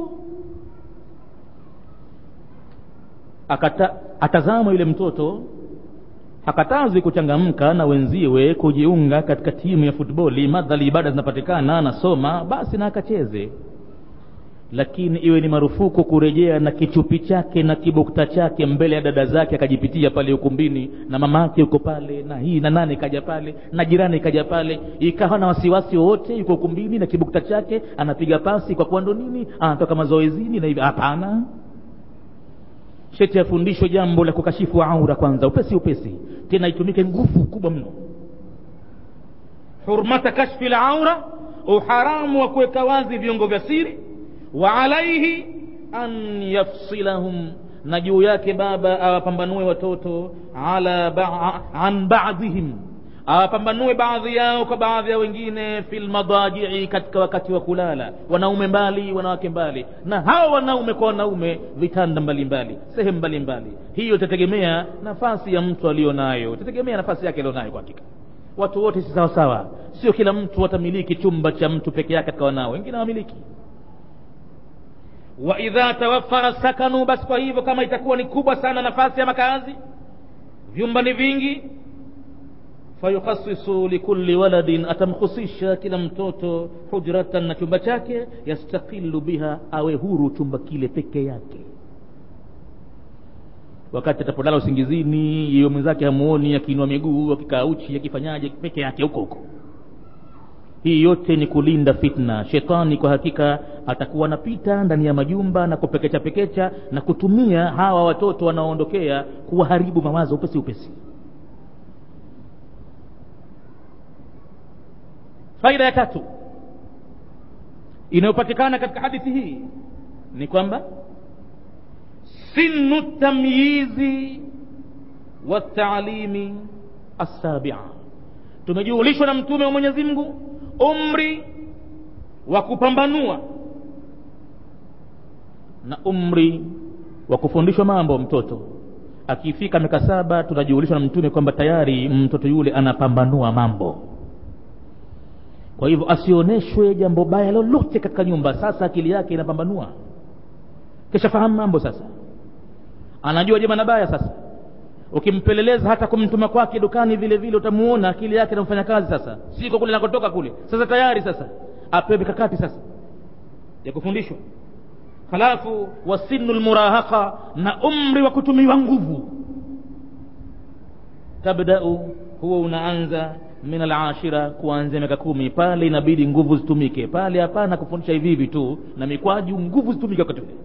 akata atazama yule mtoto hakatazwi kuchangamka na wenziwe kujiunga katika timu ya futboli madhali ibada zinapatikana anasoma basi na akacheze lakini iwe ni marufuku kurejea na kichupi chake na kibukta chake mbele ya dada zake akajipitia pale ukumbini na mama yake yuko pale na hii na nane kaja pale na jirani ikaja pale ikawa na wasiwasi wowote yuko ukumbini na kibukta chake anapiga pasi kwa kuwa ndo nini anatoka mazoezini na hivi hapana sheti afundishwe jambo la kukashifu aura kwanza upesi upesi tena itumike nguvu kubwa mno hurmata kashfi laura uharamu wa kuweka wazi viungo vya siri wa alaihi an yafsilahum na juu yake baba awapambanue watoto ala ba an badhihim awapambanue baadhi yao kwa baadhi ya wengine fi lmadajii katika wakati wa kulala wanaume mbali wanawake mbali na hawa wanaume kwa wanaume vitanda mbalimbali sehemu mbalimbali hiyo itategemea nafasi ya mtu aliyo nayo itategemea nafasi yake aliyo kwa hakika watu wote si sawasawa sio kila mtu atamiliki chumba cha mtu peke yake katika wanao wengine hawamiliki wa idha tawaffara sakanu basi kwa hivyo kama itakuwa ni kubwa sana nafasi ya makazi vyumba ni vingi fayukhasisu likulli waladin atamkhusisha kila mtoto hujratan na chumba chake yastaqilu biha awe huru chumba kile peke yake wakati atapolala usingizini iyo mwenzake hamuoni akiinua miguu akikaa uchi akifanyaje peke yake huko huko hii yote ni kulinda fitna shetani kwa hakika atakuwa anapita ndani ya majumba na kupekecha pekecha na kutumia hawa watoto wanaoondokea kuwaharibu mawazo upesi upesi faida ya tatu inayopatikana katika hadithi hii ni kwamba sinu tamyizi wataalimi assabia tumejulishwa na mtume wa mwenyezi mungu umri wa kupambanua na umri wa kufundishwa mambo mtoto akifika miaka saba tunajulishwa na mtume kwamba tayari mtoto yule anapambanua mambo kwa hivyo asioneshwe jambo baya lolote katika nyumba sasa akili yake inapambanua kishafahamu mambo sasa anajua jema na baya sasa ukimpeleleza hata kumtuma kwake dukani vile vile utamuona akili yake inamfanya kazi sasa siko kule nakotoka kule sasa tayari sasa apewe mikakati sasa ya kufundishwa halafu wasinu lmurahaqa na umri wa kutumiwa nguvu tabdau huwa unaanza min alashira kuanzia miaka kumi pale inabidi nguvu zitumike pale hapana kufundisha hivi hivi tu na mikwaju nguvu zitumike wakati ule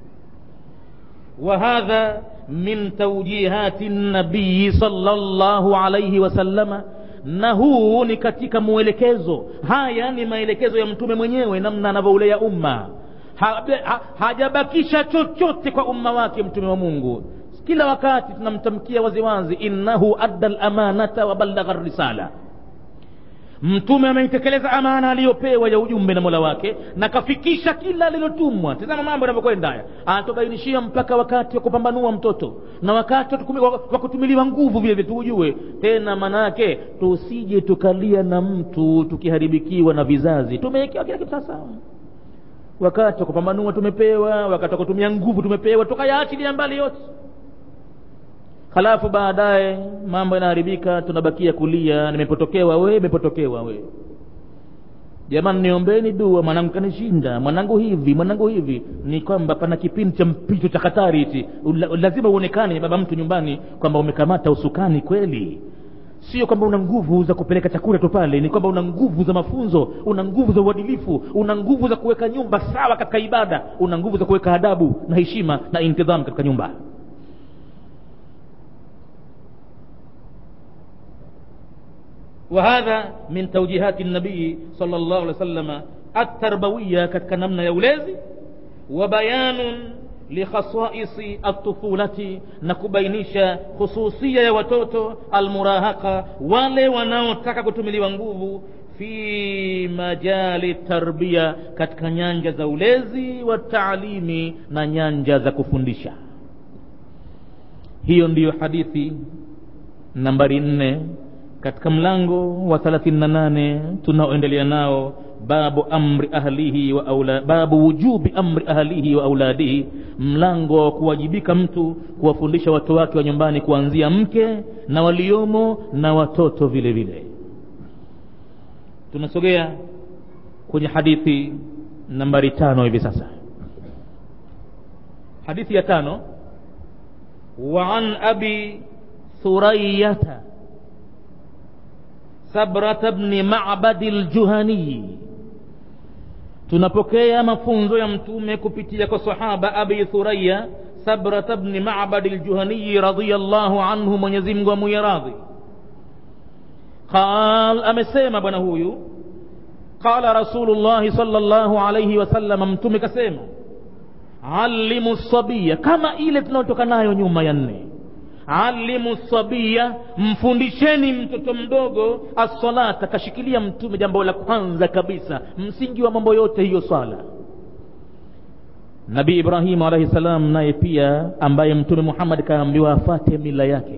وهذا من توجيهات النبي صلى الله عليه وسلم na huu ni katika mwelekezo haya ni maelekezo ya mtume mwenyewe namna anavyoulea umma ha, ha, hajabakisha chochote kwa umma wake mtume wa mungu kila wakati tunamtamkia waziwazi innahu adda lamanata wa ballagha risala mtume ameitekeleza amana aliyopewa ya ujumbe na mola wake na kafikisha kila alilotumwa tazama mambo yanavyokwenda haya anatubainishia mpaka wakati wa kupambanua mtoto na wakati wa kutumiliwa nguvu vile vile tuujue tena manake tusije tukalia na mtu tukiharibikiwa na vizazi tumewekewa kila kitu sawasawa wakati wa kupambanua tumepewa wakati wa kutumia nguvu tumepewa tukayaachilia mbali yote halafu baadaye mambo yanaharibika tunabakia kulia nimepotokewa we imepotokewa we jamani niombeni dua mwanangu kanishinda mwanangu hivi mwanangu hivi ni kwamba pana kipindi cha mpito cha hatari hichi lazima uonekane baba mtu nyumbani kwamba umekamata usukani kweli sio kwamba una nguvu za kupeleka chakula tu pale ni kwamba una nguvu za mafunzo una nguvu za uadilifu una nguvu za kuweka nyumba sawa katika ibada una nguvu za kuweka adabu na heshima na intidham katika nyumba وهذا من توجيهات النبي صلى الله عليه وسلم التربوية katika namna ya ulezi وبيان لخصائص الطفولة na kubainisha khususia ya watoto almurahaka wale wanaotaka kutumiliwa nguvu fi majali tarbia katika nyanja za ulezi wa taalimi na nyanja za kufundisha hiyo ndiyo hadithi nambari nne katika mlango wa 38 tunaoendelea nao babu amri ahlihi wa aula, babu wujubi amri ahlihi wa auladihi mlango wa kuwajibika mtu kuwafundisha watu wake wa nyumbani kuanzia mke na waliomo na watoto vile vile tunasogea kwenye hadithi nambari tano hivi sasa hadithi ya tano wa an abi thurayata sabrata bni mabadi ljuhanii tunapokea mafunzo ya mtume kupitia kwa sahaba abi thuraya sabrata bni mabadi ljuhaniyi radiallahu anhu mwenyezimngu amuye radhi qal amesema bwana huyu qala rasulullahi sal llahu alaihi wasallam mtume kasema alimu sabia kama ile tunayotoka nayo nyuma ya nne alimu sabia mfundisheni mtoto mdogo assalata kashikilia mtume jambo la kwanza kabisa msingi wa mambo yote hiyo swala nabii ibrahimu alaihi salam naye pia ambaye mtume muhammad kaambiwa afate mila yake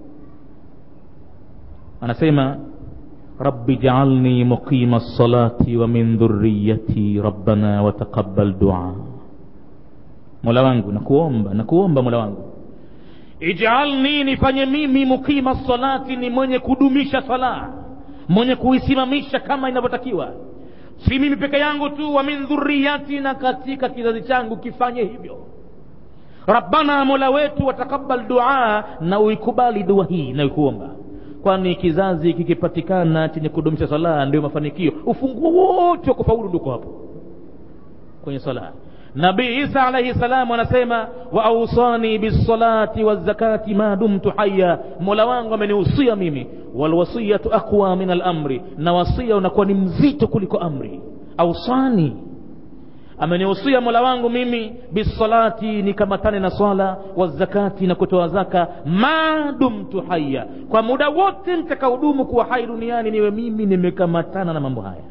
anasema rabbi jaalni muqima lsalati wa min dhuriyati rabbana wataqabal dua mola wangu nakuomba nakuomba mola wangu ijalni nifanye mimi mukima salati ni mwenye kudumisha sala mwenye kuisimamisha kama inavyotakiwa si mimi peke yangu tu wa min dhuriyati na katika kizazi changu kifanye hivyo rabbana mola wetu watakabal dua na uikubali dua hii naikuomba kwani kizazi kikipatikana chenye kudumisha sala ndio mafanikio ufunguo wote wa kufaulu ndiko hapo kwenye sala nabii isa alaihi salam anasema wa ausani bisalati wazakati ma dumtu haya mola wangu amenihusia mimi walwasiyatu aqwa min alamri na wasia unakuwa ni mzito kuliko amri ausani amenihusia mola wangu mimi bisalati nikamatane na swala wazakati na kutoa zaka ma dumtu haya kwa muda wote nitakahudumu kuwa hai duniani niwe mimi nimekamatana na mambo haya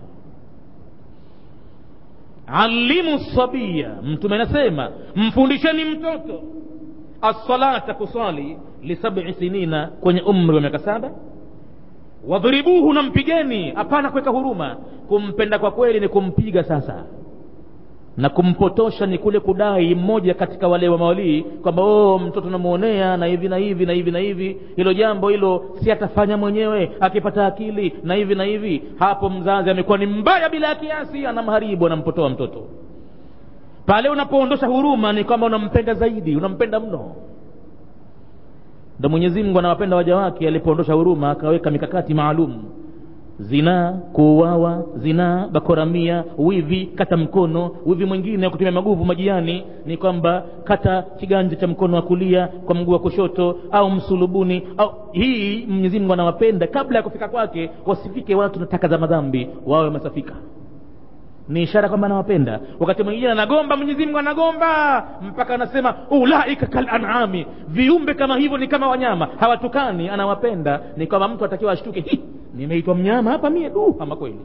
alimu sabia mtume anasema mfundisheni mtoto assalata kuswali lisabi sinina kwenye umri wa miaka saba wadhribuhu na mpigeni hapana kuweka huruma kumpenda kwa kweli ni kumpiga sasa na kumpotosha ni kule kudai mmoja katika wale wa mawalii kwamba oh, mtoto namwonea na hivi na hivi na hivi na hivi hilo jambo hilo si atafanya mwenyewe akipata akili na hivi na hivi hapo mzazi amekuwa ni mbaya bila ya kiasi anamharibu anampotoa mtoto pale unapoondosha huruma ni kwamba unampenda zaidi unampenda mno ndo mwenyezi mungu anawapenda waja wake alipoondosha huruma akaweka mikakati maalum zinaa kuuawa zinaa bakoramia wivi kata mkono wivi mwingine wa kutumia maguvu majiani ni kwamba kata kiganja cha mkono wa kulia kwa mguu wa kushoto au msulubuni au hii mwenyezi mungu anawapenda kabla ya kufika kwake wasifike watu na taka za madhambi wawe wamesafika ni ishara kwamba anawapenda wakati mwingine anagomba mwenyezi mungu anagomba mpaka anasema ulaika kal anami viumbe kama hivyo ni kama wanyama hawatukani anawapenda ni kwamba mtu atakiwa ashtuke hi nimeitwa mnyama hapa mie du ama kweli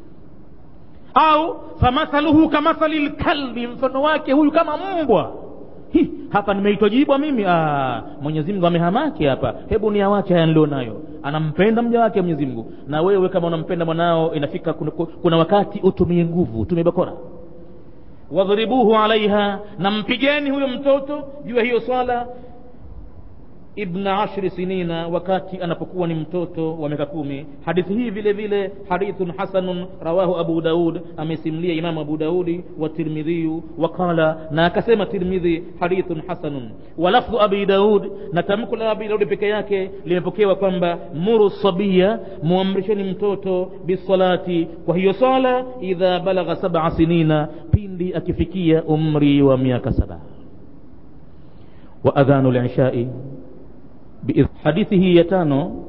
au famathaluhu kamathali lkalbi mfano wake huyu kama mbwa hi hapa nimeitwa jibwa mimi ah, mwenyezi mungu amehamaki hapa hebu ni awache haya nilio nayo anampenda mja wake mwenyezi mungu na wewe kama unampenda mwanao inafika kuna, kuna wakati utumie nguvu utumie bakora wadhribuhu alaiha na mpigeni huyo mtoto juu ya hiyo swala ibna ashri sinina wakati anapokuwa ni mtoto wa miaka kumi hadithi hii vile vile hadithun hasanun rawahu abu daud amesimlia imamu abu daudi wa tirmidhiyu waqala na akasema tirmidhi hadithun hasanun walafdhu abi daud na tamko la abi daudi peke yake limepokewa kwamba muru sabia muamrisheni mtoto bisalati kwa hiyo sala idha balagha sab'a sinina pindi akifikia umri wa miaka saba wa adhanu lishai hadithi hii ya tano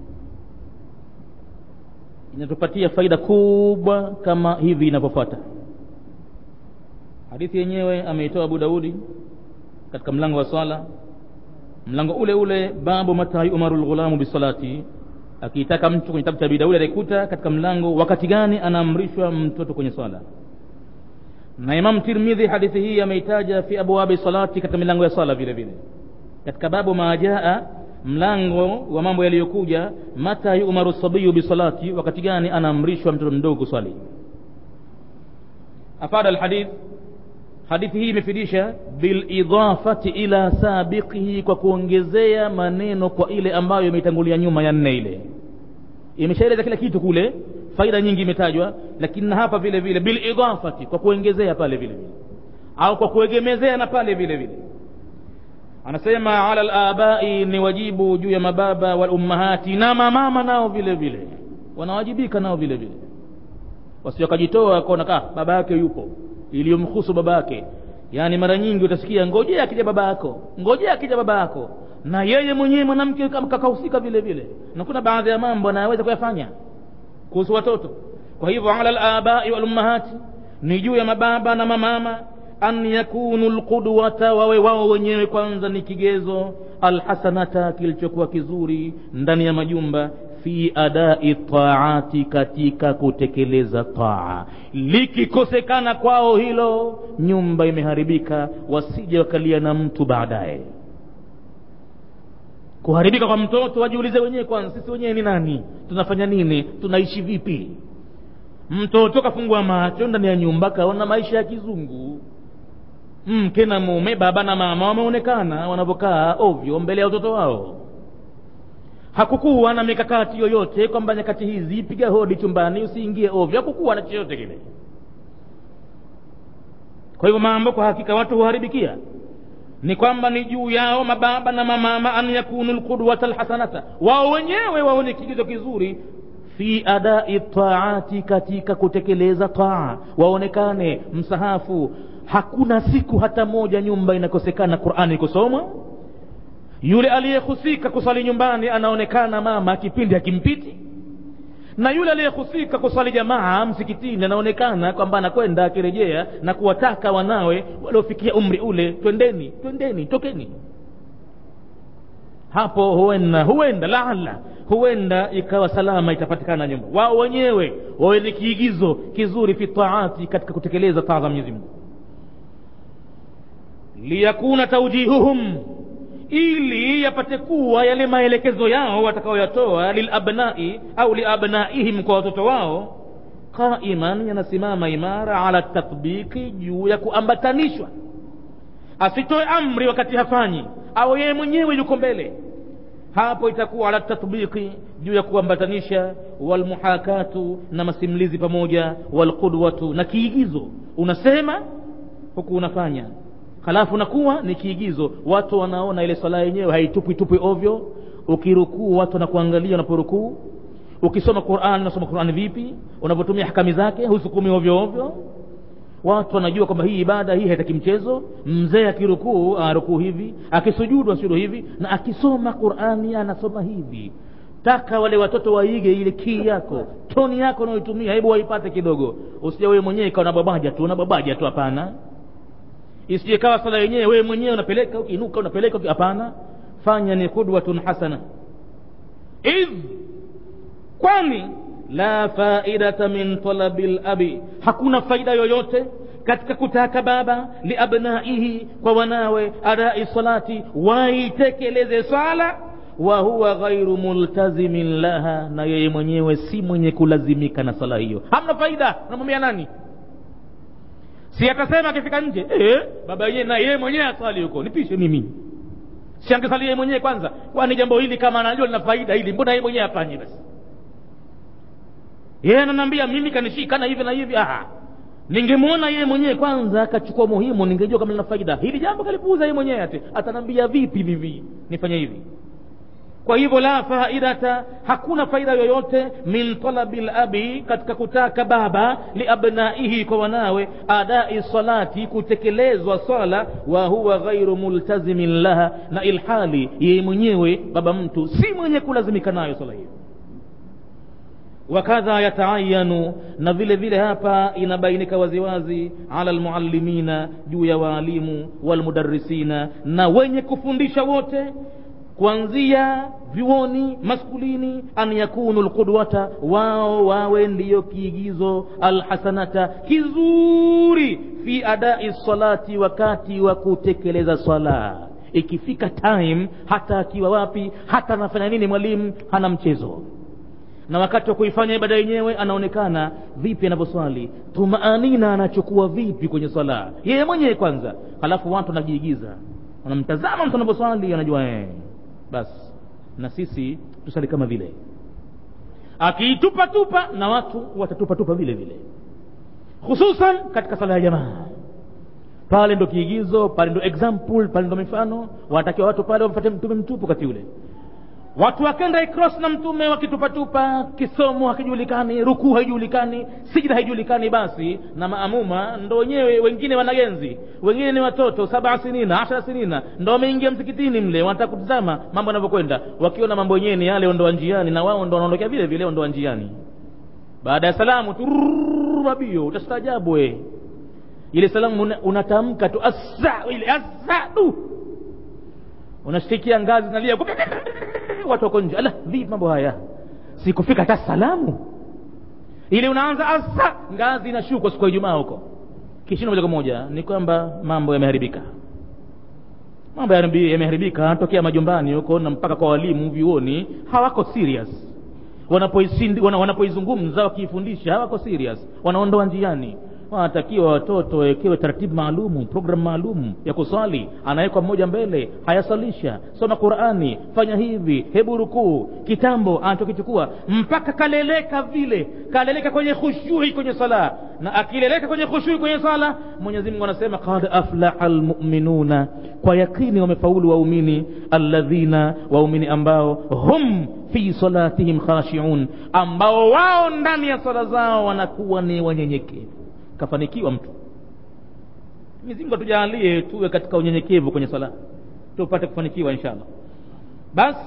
inatupatia faida kubwa kama hivi inavyofuata hadithi yenyewe ameitoa abu daudi katika mlango wa swala mlango ule ule babu mata yumaru lghulamu bisalati akiitaka mtu kwenye kitabu cha abi daudi ataikuta katika mlango wakati gani anaamrishwa mtoto kwenye swala na imam tirmidhi hadithi hii ameitaja fi abwabi salati katika milango ya swala vile vile katika babu majaa mlango wa mambo yaliyokuja mata yumaru sabiyu bisalati wakati gani anaamrishwa mtoto mdogo kuswali afada alhadith hadithi hii imefidisha bilidafati ila sabiqihi kwa kuongezea maneno kwa ile ambayo imeitangulia nyuma ya nne ile imeshaeleza kila kitu kule faida nyingi imetajwa lakini na hapa vile vile bilidafati kwa kuongezea pale vile vile au kwa kuegemezea na pale vile vile anasema ala labai ni wajibu juu ya mababa wal ummahati na mamama nao vile vile wanawajibika nao vile vile wasiokajitoa kaona ka baba yake yupo iliyomhusu baba yake yaani mara nyingi utasikia ngojea akija baba yako ngojea akija baba yako na yeye mwenyewe mwanamke kakahusika vile vile na kuna baadhi ya mambo anayeweza kuyafanya kuhusu watoto kwa hivyo ala labai wal ummahati ni juu ya mababa na mamama an yakunu lqudwata wawe wao wenyewe kwanza ni kigezo alhasanata kilichokuwa kizuri ndani ya majumba fi adai taati katika kutekeleza taa likikosekana kwao hilo nyumba imeharibika wasije wakalia na mtu baadaye kuharibika kwa mtoto wajiulize wenyewe kwanza sisi wenyewe ni nani tunafanya nini tunaishi vipi mtoto kafungua macho ndani ya nyumba kaona maisha ya kizungu mke na mume baba na mama wameonekana wanavyokaa ovyo mbele ya watoto wao hakukuwa na mikakati yoyote kwamba nyakati hizi piga hodi chumbani usiingie ovyo hakukuwa na chochote kile kwa hivyo mambo kwa hakika watu huharibikia ni kwamba ni juu yao mababa na mamama an yakunu lqudwata lhasanata wao wenyewe waone kigezo kizuri fi adai taati katika kutekeleza taa waonekane msahafu hakuna siku hata moja nyumba inakosekana qurani kusomwa yule aliyehusika kusali nyumbani anaonekana mama kipindi hakimpiti na yule aliyehusika kusali jamaa msikitini anaonekana kwamba anakwenda akirejea na kuwataka wanawe waliofikia umri ule twendeni twendeni tokeni hapo huenda huenda laala huenda ikawa salama itapatikana nyumba wao wenyewe wawe ni kiigizo kizuri fi taati katika kutekeleza taa za mwenyezi mungu liyakuna taujihuhum ili yapate kuwa yale maelekezo yao watakaoyatoa lilabnai au liabnaihim kwa watoto wao qaiman yanasimama imara ala tatbiki juu ya kuambatanishwa asitoe amri wakati hafanyi au yeye mwenyewe yuko mbele hapo itakuwa ala tatbiki juu ya kuambatanisha walmuhakatu na masimlizi pamoja walqudwatu na kiigizo unasema huku unafanya halafu nakuwa ni kiigizo watu wanaona ile swala yenyewe haitupwi tupwi ovyo ukirukuu watu wanakuangalia unaporukuu ukisoma quran unasoma quran vipi unavyotumia hakami zake husukumi ovyo ovyo watu wanajua kwamba hii ibada hii haitaki mchezo mzee akirukuu arukuu hivi akisujudu asujudu hivi na akisoma qurani anasoma hivi taka wale watoto waige ile kii yako toni yako unaoitumia hebu waipate kidogo usija wewe mwenyewe ikawa unababaja tu unababaja tu hapana isije kawa sala yenyewe wewe mwenyewe unapeleka ukiinuka unapeleka hapana fanya ni qudwatun hasana idh kwani la faidata min talabi labi hakuna faida yoyote katika kutaka baba liabnaihi kwa wanawe adai salati waitekeleze swala wa huwa ghairu multazimin laha na yeye mwenyewe si mwenye kulazimika na sala hiyo hamna faida unamwambia nani si atasema akifika nje eh, baba yenyewe na yeye mwenyewe aswali huko nipishe mimi si angesalia yeye mwenyewe kwanza kwani jambo hili kama anajua lina faida hili mbona yeye mwenyewe afanye basi yeye ananiambia mimi kanishika na hivi na hivi ah ningemwona yeye mwenyewe kwanza akachukua muhimu ningejua kama lina faida hili jambo kalipuuza yeye mwenyewe ati atanambia vipi vivi nifanye hivi kwa hivyo la faidata hakuna faida yoyote min talabi labi katika kutaka baba liabnaihi kwa wanawe adai salati kutekelezwa swala wa huwa ghairu multazimin laha na ilhali yeye mwenyewe baba mtu si mwenye kulazimika nayo swala hiyo wakadha yataayanu na vile vile hapa inabainika waziwazi ala almuallimina juu ya waalimu walmudarrisina na wenye kufundisha wote kuanzia vyuoni maskulini an yakunu lqudwata wao wawe ndiyo kiigizo alhasanata kizuri fi adai salati wakati wa kutekeleza swala ikifika time hata akiwa wapi hata anafanya nini mwalimu hana mchezo na wakati wa kuifanya ibada yenyewe anaonekana vipi anavyoswali tumaanina anachukua vipi kwenye swala yeye mwenyewe kwanza halafu watu wanajiigiza wanamtazama mtu anavyoswali anajua ee basi na sisi tusali kama vile akiitupa tupa na watu watatupa tupa vile vile hususan katika sala ya jamaa pale ndo kiigizo pale ndo example pale ndo mifano wanatakiwa watu pale wamfate mtume mtupu kati ule watu wakenda ikros na mtume wakitupatupa kisomo hakijulikani rukuu haijulikani sijida haijulikani basi na maamuma ndo wenyewe wengine wanagenzi wengine ni watoto saba sinina ashara sinina ndo wameingia msikitini mle wanataka kutizama mambo yanavyokwenda wakiona mambo yenyewe ni yale ondoa njiani na wao ndo wanaondokea vile vile ondoa njiani baada ya salamu turabio utastaajabu we ile salamu una- unatamka tu asa ile asadu unashtikia ngazi zinalia watu wako nje ala vipi mambo haya sikufika hata salamu ili unaanza asa ngazi inashuka siku ya ijumaa huko kishindo moja kwa moja ni kwamba mambo yameharibika mambo yameharibi- yameharibika tokea majumbani huko na mpaka kwa walimu vyuoni hawako serious wanapoisindi- wana- wanapoizungumza wakiifundisha hawako serious wanaondoa njiani wanatakiwa watoto wawekewe taratibu maalumu programu maalum ya kuswali anawekwa mmoja mbele hayasalisha soma qurani fanya hivi hebu rukuu kitambo anachokichukua mpaka kaleleka vile kaleleka kwenye khushui kwenye sala na akileleka kwenye khushui kwenye sala mwenyezi mungu anasema qad aflaha lmuminuna kwa yakini wamefaulu waumini alladhina waumini ambao hum fi salatihim khashiun ambao wao ndani ya sala zao wanakuwa ni wanyenyekevu kafanikiwa mtu Mwenyezi Mungu atujalie tuwe katika unyenyekevu kwenye sala tupate kufanikiwa inshallah basi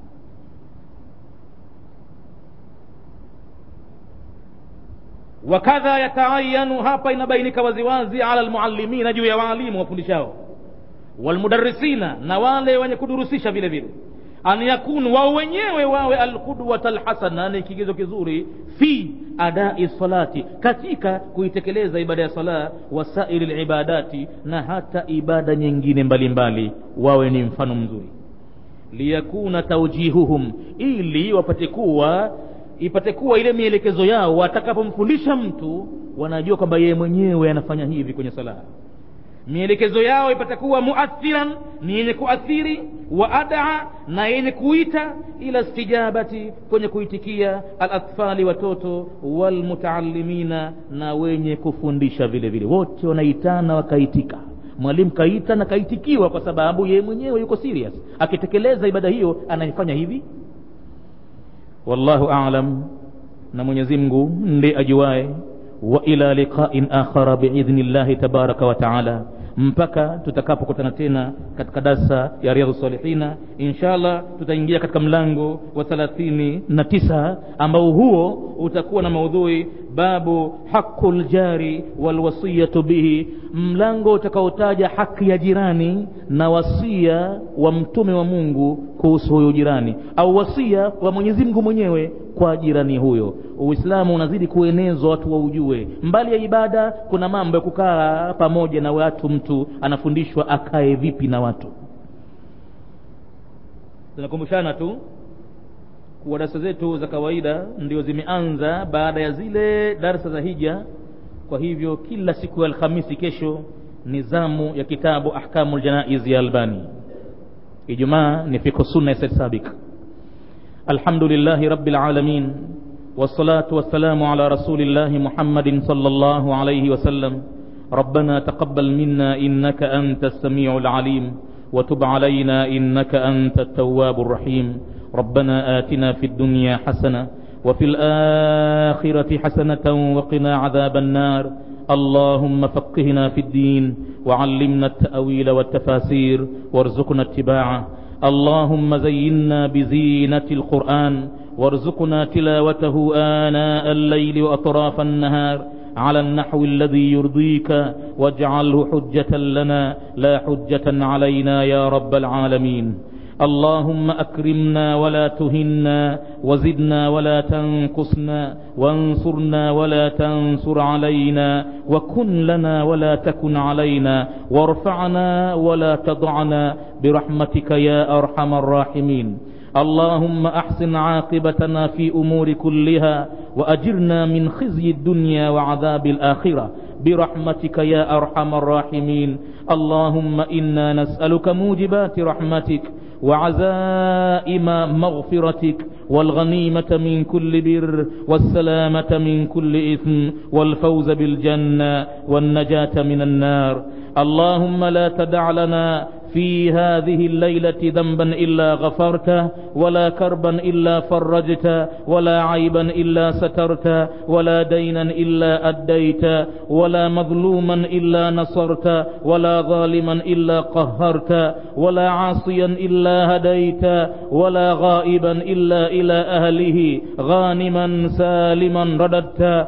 wakadha yataayanu hapa inabainika waziwazi ala almuallimina juu ya waalimu wafundishao walmudarrisina na wale wenye kudurusisha vile vile an yakunu wao wenyewe wawe alqudwata alhasana ni kigezo kizuri fi adai salati katika kuitekeleza ibada ya sala wasairi libadati na hata ibada nyingine mbalimbali mbali, wawe ni mfano mzuri liyakuna taujihuhum ili wapate kuwa ipate kuwa ile mielekezo yao watakapomfundisha mtu wanajua kwamba yeye mwenyewe anafanya hivi kwenye sala mielekezo yao ipate kuwa muathiran ni yenye kuathiri wa adaa na yenye kuita ila stijabati kwenye kuitikia alathfali watoto walmutaalimina na wenye kufundisha vile vile wote wanaitana wakaitika mwalimu kaita na kaitikiwa kwa sababu yeye mwenyewe yuko serious akitekeleza ibada hiyo anaifanya hivi wallahu alam na mwenyezi mungu ndiye ajuae wa ila liqain akhara biidhni llahi tabaraka wa taala mpaka tutakapokutana tena katika darsa ya riadhu salihina inshallah tutaingia katika mlango wa thalathini na tisa ambao huo utakuwa na maudhui babu haqu ljari walwasiyatu bihi mlango utakaotaja haki ya jirani na wasia wa mtume wa mungu kuhusu huyo jirani au wasia wa mwenyezi mungu mwenyewe kwa jirani huyo uislamu unazidi kuenezwa watu waujue mbali ya ibada kuna mambo ya kukaa pamoja na watu mtu anafundishwa akae vipi na watu tunakumbushana tu kuwa darsa zetu za kawaida ndio zimeanza baada ya zile darsa za hija kwa hivyo kila siku ya alhamisi kesho ni zamu ya kitabu ahkamu ljanaiz ya albani ijumaa ni fiqh sunna ya said sabik alhamdulillahi rabbil alamin والصلاة والسلام على رسول الله محمد صلى الله عليه وسلم ربنا تقبل منا إنك أنت السميع العليم وتب علينا إنك أنت التواب الرحيم ربنا آتنا في الدنيا حسنة وفي الآخرة حسنة وقنا عذاب النار اللهم فقهنا في الدين وعلمنا التأويل والتفاسير وارزقنا اتباعه اللهم زينا بزينة القرآن وارزقنا تلاوته آناء الليل وأطراف النهار على النحو الذي يرضيك واجعله حجة لنا لا حجة علينا يا رب العالمين اللهم أكرمنا ولا تهنا وزدنا ولا تنقصنا وانصرنا ولا تنصر علينا وكن لنا ولا تكن علينا وارفعنا ولا تضعنا برحمتك يا أرحم الراحمين اللهم أحسن عاقبتنا في أمور كلها وأجرنا من خزي الدنيا وعذاب الآخرة برحمتك يا أرحم الراحمين اللهم إنا نسألك موجبات رحمتك وعزائم مغفرتك والغنيمة من كل بر والسلامة من كل إثم والفوز بالجنة والنجاة من النار اللهم لا تدع لنا في هذه الليلة ذنبا إلا غفرته ولا كربا إلا فرجته ولا عيبا إلا سترته ولا دينا إلا أديت ولا مظلوما إلا نصرت ولا ظالما إلا قهرت ولا عاصيا إلا هديت ولا غائبا إلا إلى أهله غانما سالما رددت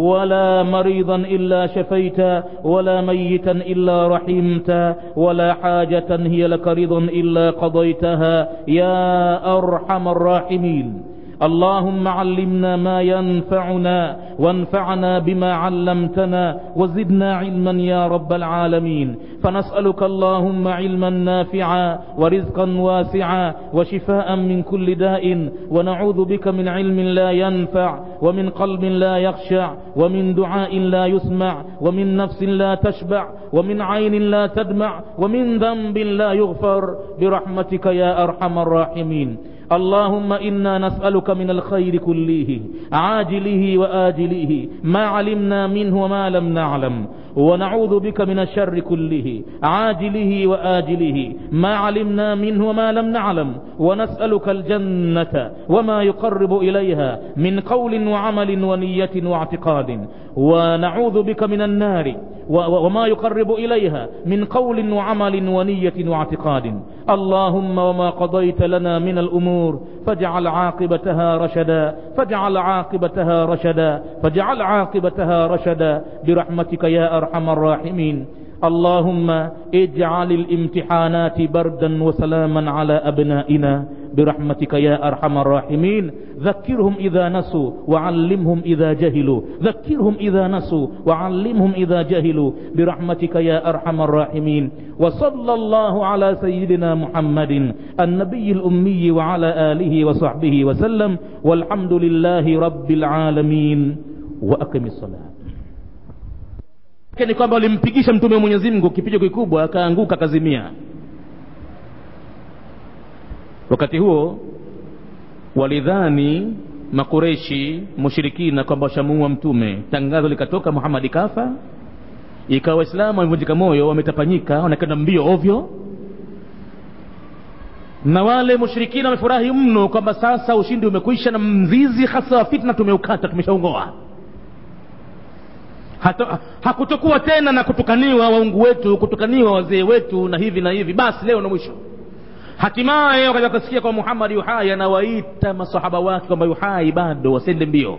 ولا مريضا إلا شفيت ولا ميتا إلا رحمت ولا حاجة هي لك رضا إلا قضيتها يا أرحم الراحمين اللهم علمنا ما ينفعنا وانفعنا بما علمتنا وزدنا علما يا رب العالمين فنسألك اللهم علما نافعا ورزقا واسعا وشفاء من كل داء ونعوذ بك من علم لا ينفع ومن قلب لا يخشع ومن دعاء لا يسمع ومن نفس لا تشبع ومن عين لا تدمع ومن ذنب لا يغفر برحمتك يا أرحم الراحمين اللهم إنا نسألك من الخير كله عاجله وآجله ما علمنا منه وما لم نعلم ونعوذ بك من الشر كله عاجله وآجله ما علمنا منه وما لم نعلم ونسألك الجنة وما يقرب إليها من قول وعمل ونية واعتقاد ونعوذ بك من النار وما يقرب إليها من قول وعمل ونية واعتقاد اللهم وما قضيت لنا من الأمور فاجعل عاقبتها رشدا فاجعل عاقبتها رشدا فاجعل عاقبتها رشدا برحمتك يا أرحم الراحمين اللهم اجعل الامتحانات بردا وسلاما على أبنائنا برحمتك يا أرحم الراحمين ذكرهم إذا نسوا وعلمهم إذا جهلوا ذكرهم إذا نسوا وعلمهم إذا جهلوا برحمتك يا أرحم الراحمين وصلى الله على سيدنا محمد النبي الأمي وعلى آله وصحبه وسلم والحمد لله رب العالمين وأقم الصلاة ni kwamba walimpigisha mtume wa Mwenyezi Mungu kipigo kikubwa akaanguka akazimia wakati huo walidhani makureshi mushirikina kwamba washamuua mtume tangazo likatoka muhamadi kafa ikawa waislamu wamevunjika moyo wametapanyika wanakwenda mbio ovyo na wale mushirikina wamefurahi mno kwamba sasa ushindi umekwisha na mzizi hasa wa fitna tumeukata tumeshaungoa hakutokuwa tena na kutukaniwa waungu wetu kutukaniwa wazee wetu na hivi na hivi basi leo na mwisho hatimaye wakaja kusikia kwa muhammad yuhai anawaita masahaba wake kwamba yuhai bado wasende mbio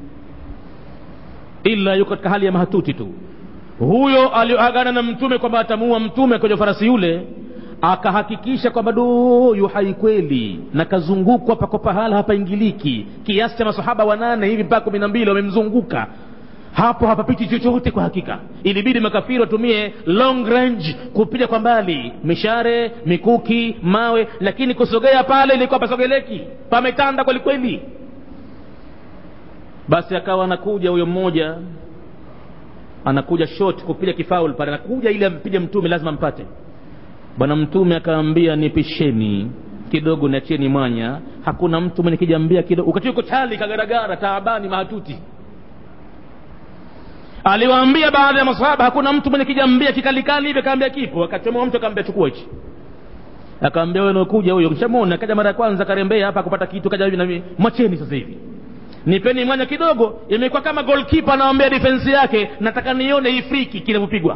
ila yuko katika hali ya mahatuti tu huyo alioagana na mtume kwamba atamuua mtume kwenye farasi yule akahakikisha kwamba do yuhai kweli na kazungukwa pako pahala hapaingiliki kiasi cha masahaba wanane hivi mpaka kumi na mbili wamemzunguka hapo hapapiti chochote kwa hakika ilibidi makafiri watumie long range kupiga kwa mbali mishare mikuki mawe lakini kusogea pale ilikuwa pasogeleki pametanda kwelikweli basi akawa anakuja huyo mmoja anakuja shot kupiga kifaul pale anakuja ili ampige mtume lazima mpate bwana mtume akaambia nipisheni kidogo niachieni mwanya hakuna mtu mwenye kijambia kidogo wakati yuko chali kagaragara taabani mahatuti aliwaambia baadhi ya masahaba hakuna mtu mwenye kijambia kikalikali hivi akaambia kipo akachomoa mtu akaambia chukua hichi akaambia wewe unakuja huyo mshamona kaja mara ya kwanza karembea hapa kupata kitu kaja hivi na mimi mwacheni sasa hivi nipeni mwanya kidogo imekuwa kama goalkeeper anawaambia defense yake nataka nione hii friki kinavyopigwa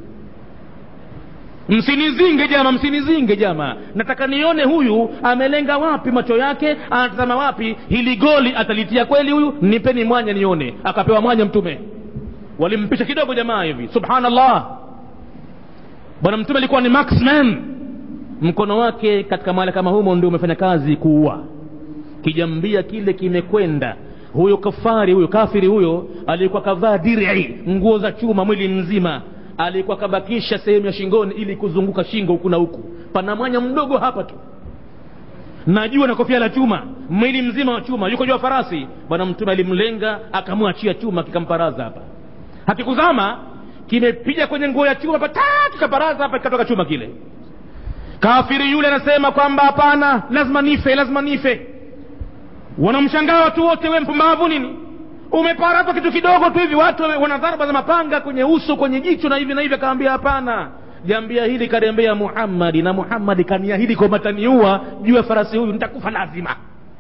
msinizinge jama msinizinge jama nataka nione huyu amelenga wapi macho yake anatazama wapi hili goli atalitia kweli huyu nipeni mwanya nione akapewa mwanya mtume walimpisha kidogo jamaa hivi subhanallah bwana mtume alikuwa ni maxman mkono wake katika mahali kama humo ndio umefanya kazi kuua kijambia kile kimekwenda huyo kafari huyo kafiri huyo alikuwa kavaa dir'i nguo za chuma mwili mzima alikuwa kabakisha sehemu ya shingoni ili kuzunguka shingo huku na huku pana mwanya mdogo hapa tu najua na kofia la chuma mwili mzima wa chuma yuko juu ya farasi bwana mtume alimlenga akamwachia chuma kikamparaza hapa hakikuzama kimepiga kwenye nguo ya chuma pata kikaparaza hapa kikatoka chuma kile kafiri yule anasema kwamba hapana lazima nife lazima nife wanamshangaa watu wote we mpumbavu nini umeparatwa kitu kidogo tu hivi watu wana dharba za mapanga kwenye uso kwenye jicho na hivi na hivi akaambia hapana jambia hili karembea muhammadi na muhammadi kaniahidi kwamba taniua juu ya farasi huyu nitakufa lazima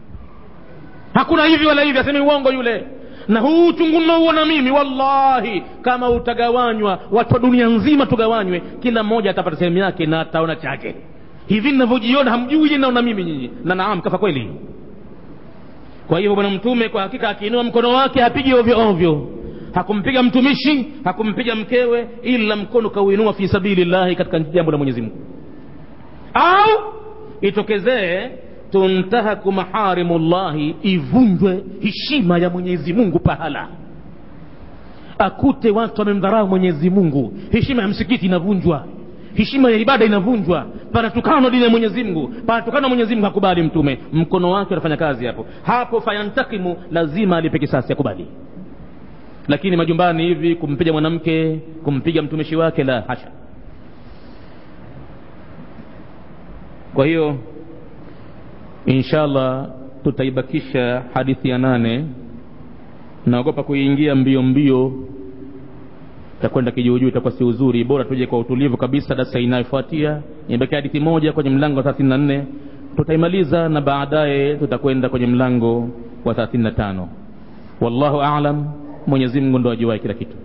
hakuna hivi wala hivi asemi uongo yule na huu uchungu nauona mimi wallahi kama utagawanywa watu wa dunia nzima tugawanywe kila mmoja atapata sehemu yake na ataona chake hivi ninavyojiona hamjui je naona mimi nyinyi na naam kafa kweli kwa hivyo bwana mtume kwa hakika akiinua mkono wake hapigi ovyo ovyo hakumpiga mtumishi hakumpiga mkewe ila mkono kauinua fi sabilillahi katika jambo la mwenyezi mungu au itokezee tuntahaku maharimullahi ivunjwe heshima ya mwenyezi mungu pahala akute watu wamemdharau mwenyezi mungu heshima ya msikiti inavunjwa heshima ya ibada inavunjwa panatukana dini ya mwenyezi mungu panatukana mwenyezi mungu hakubali mtume mkono wake unafanya kazi hapo hapo fayantakimu lazima alipe kisasi akubali lakini majumbani hivi kumpiga mwanamke kumpiga mtumishi wake la hasha kwa hiyo inshallah tutaibakisha hadithi ya nane naogopa kuingia mbio mbio takwenda kijuujuu itakuwa si uzuri bora tuje kwa utulivu kabisa darasa inayofuatia imebakia hadithi moja kwenye mlango wa thelathini na nne tutaimaliza na baadaye tutakwenda kwenye mlango wa thelathini na tano wallahu alam mwenyezi mungu ndo ajuwae kila kitu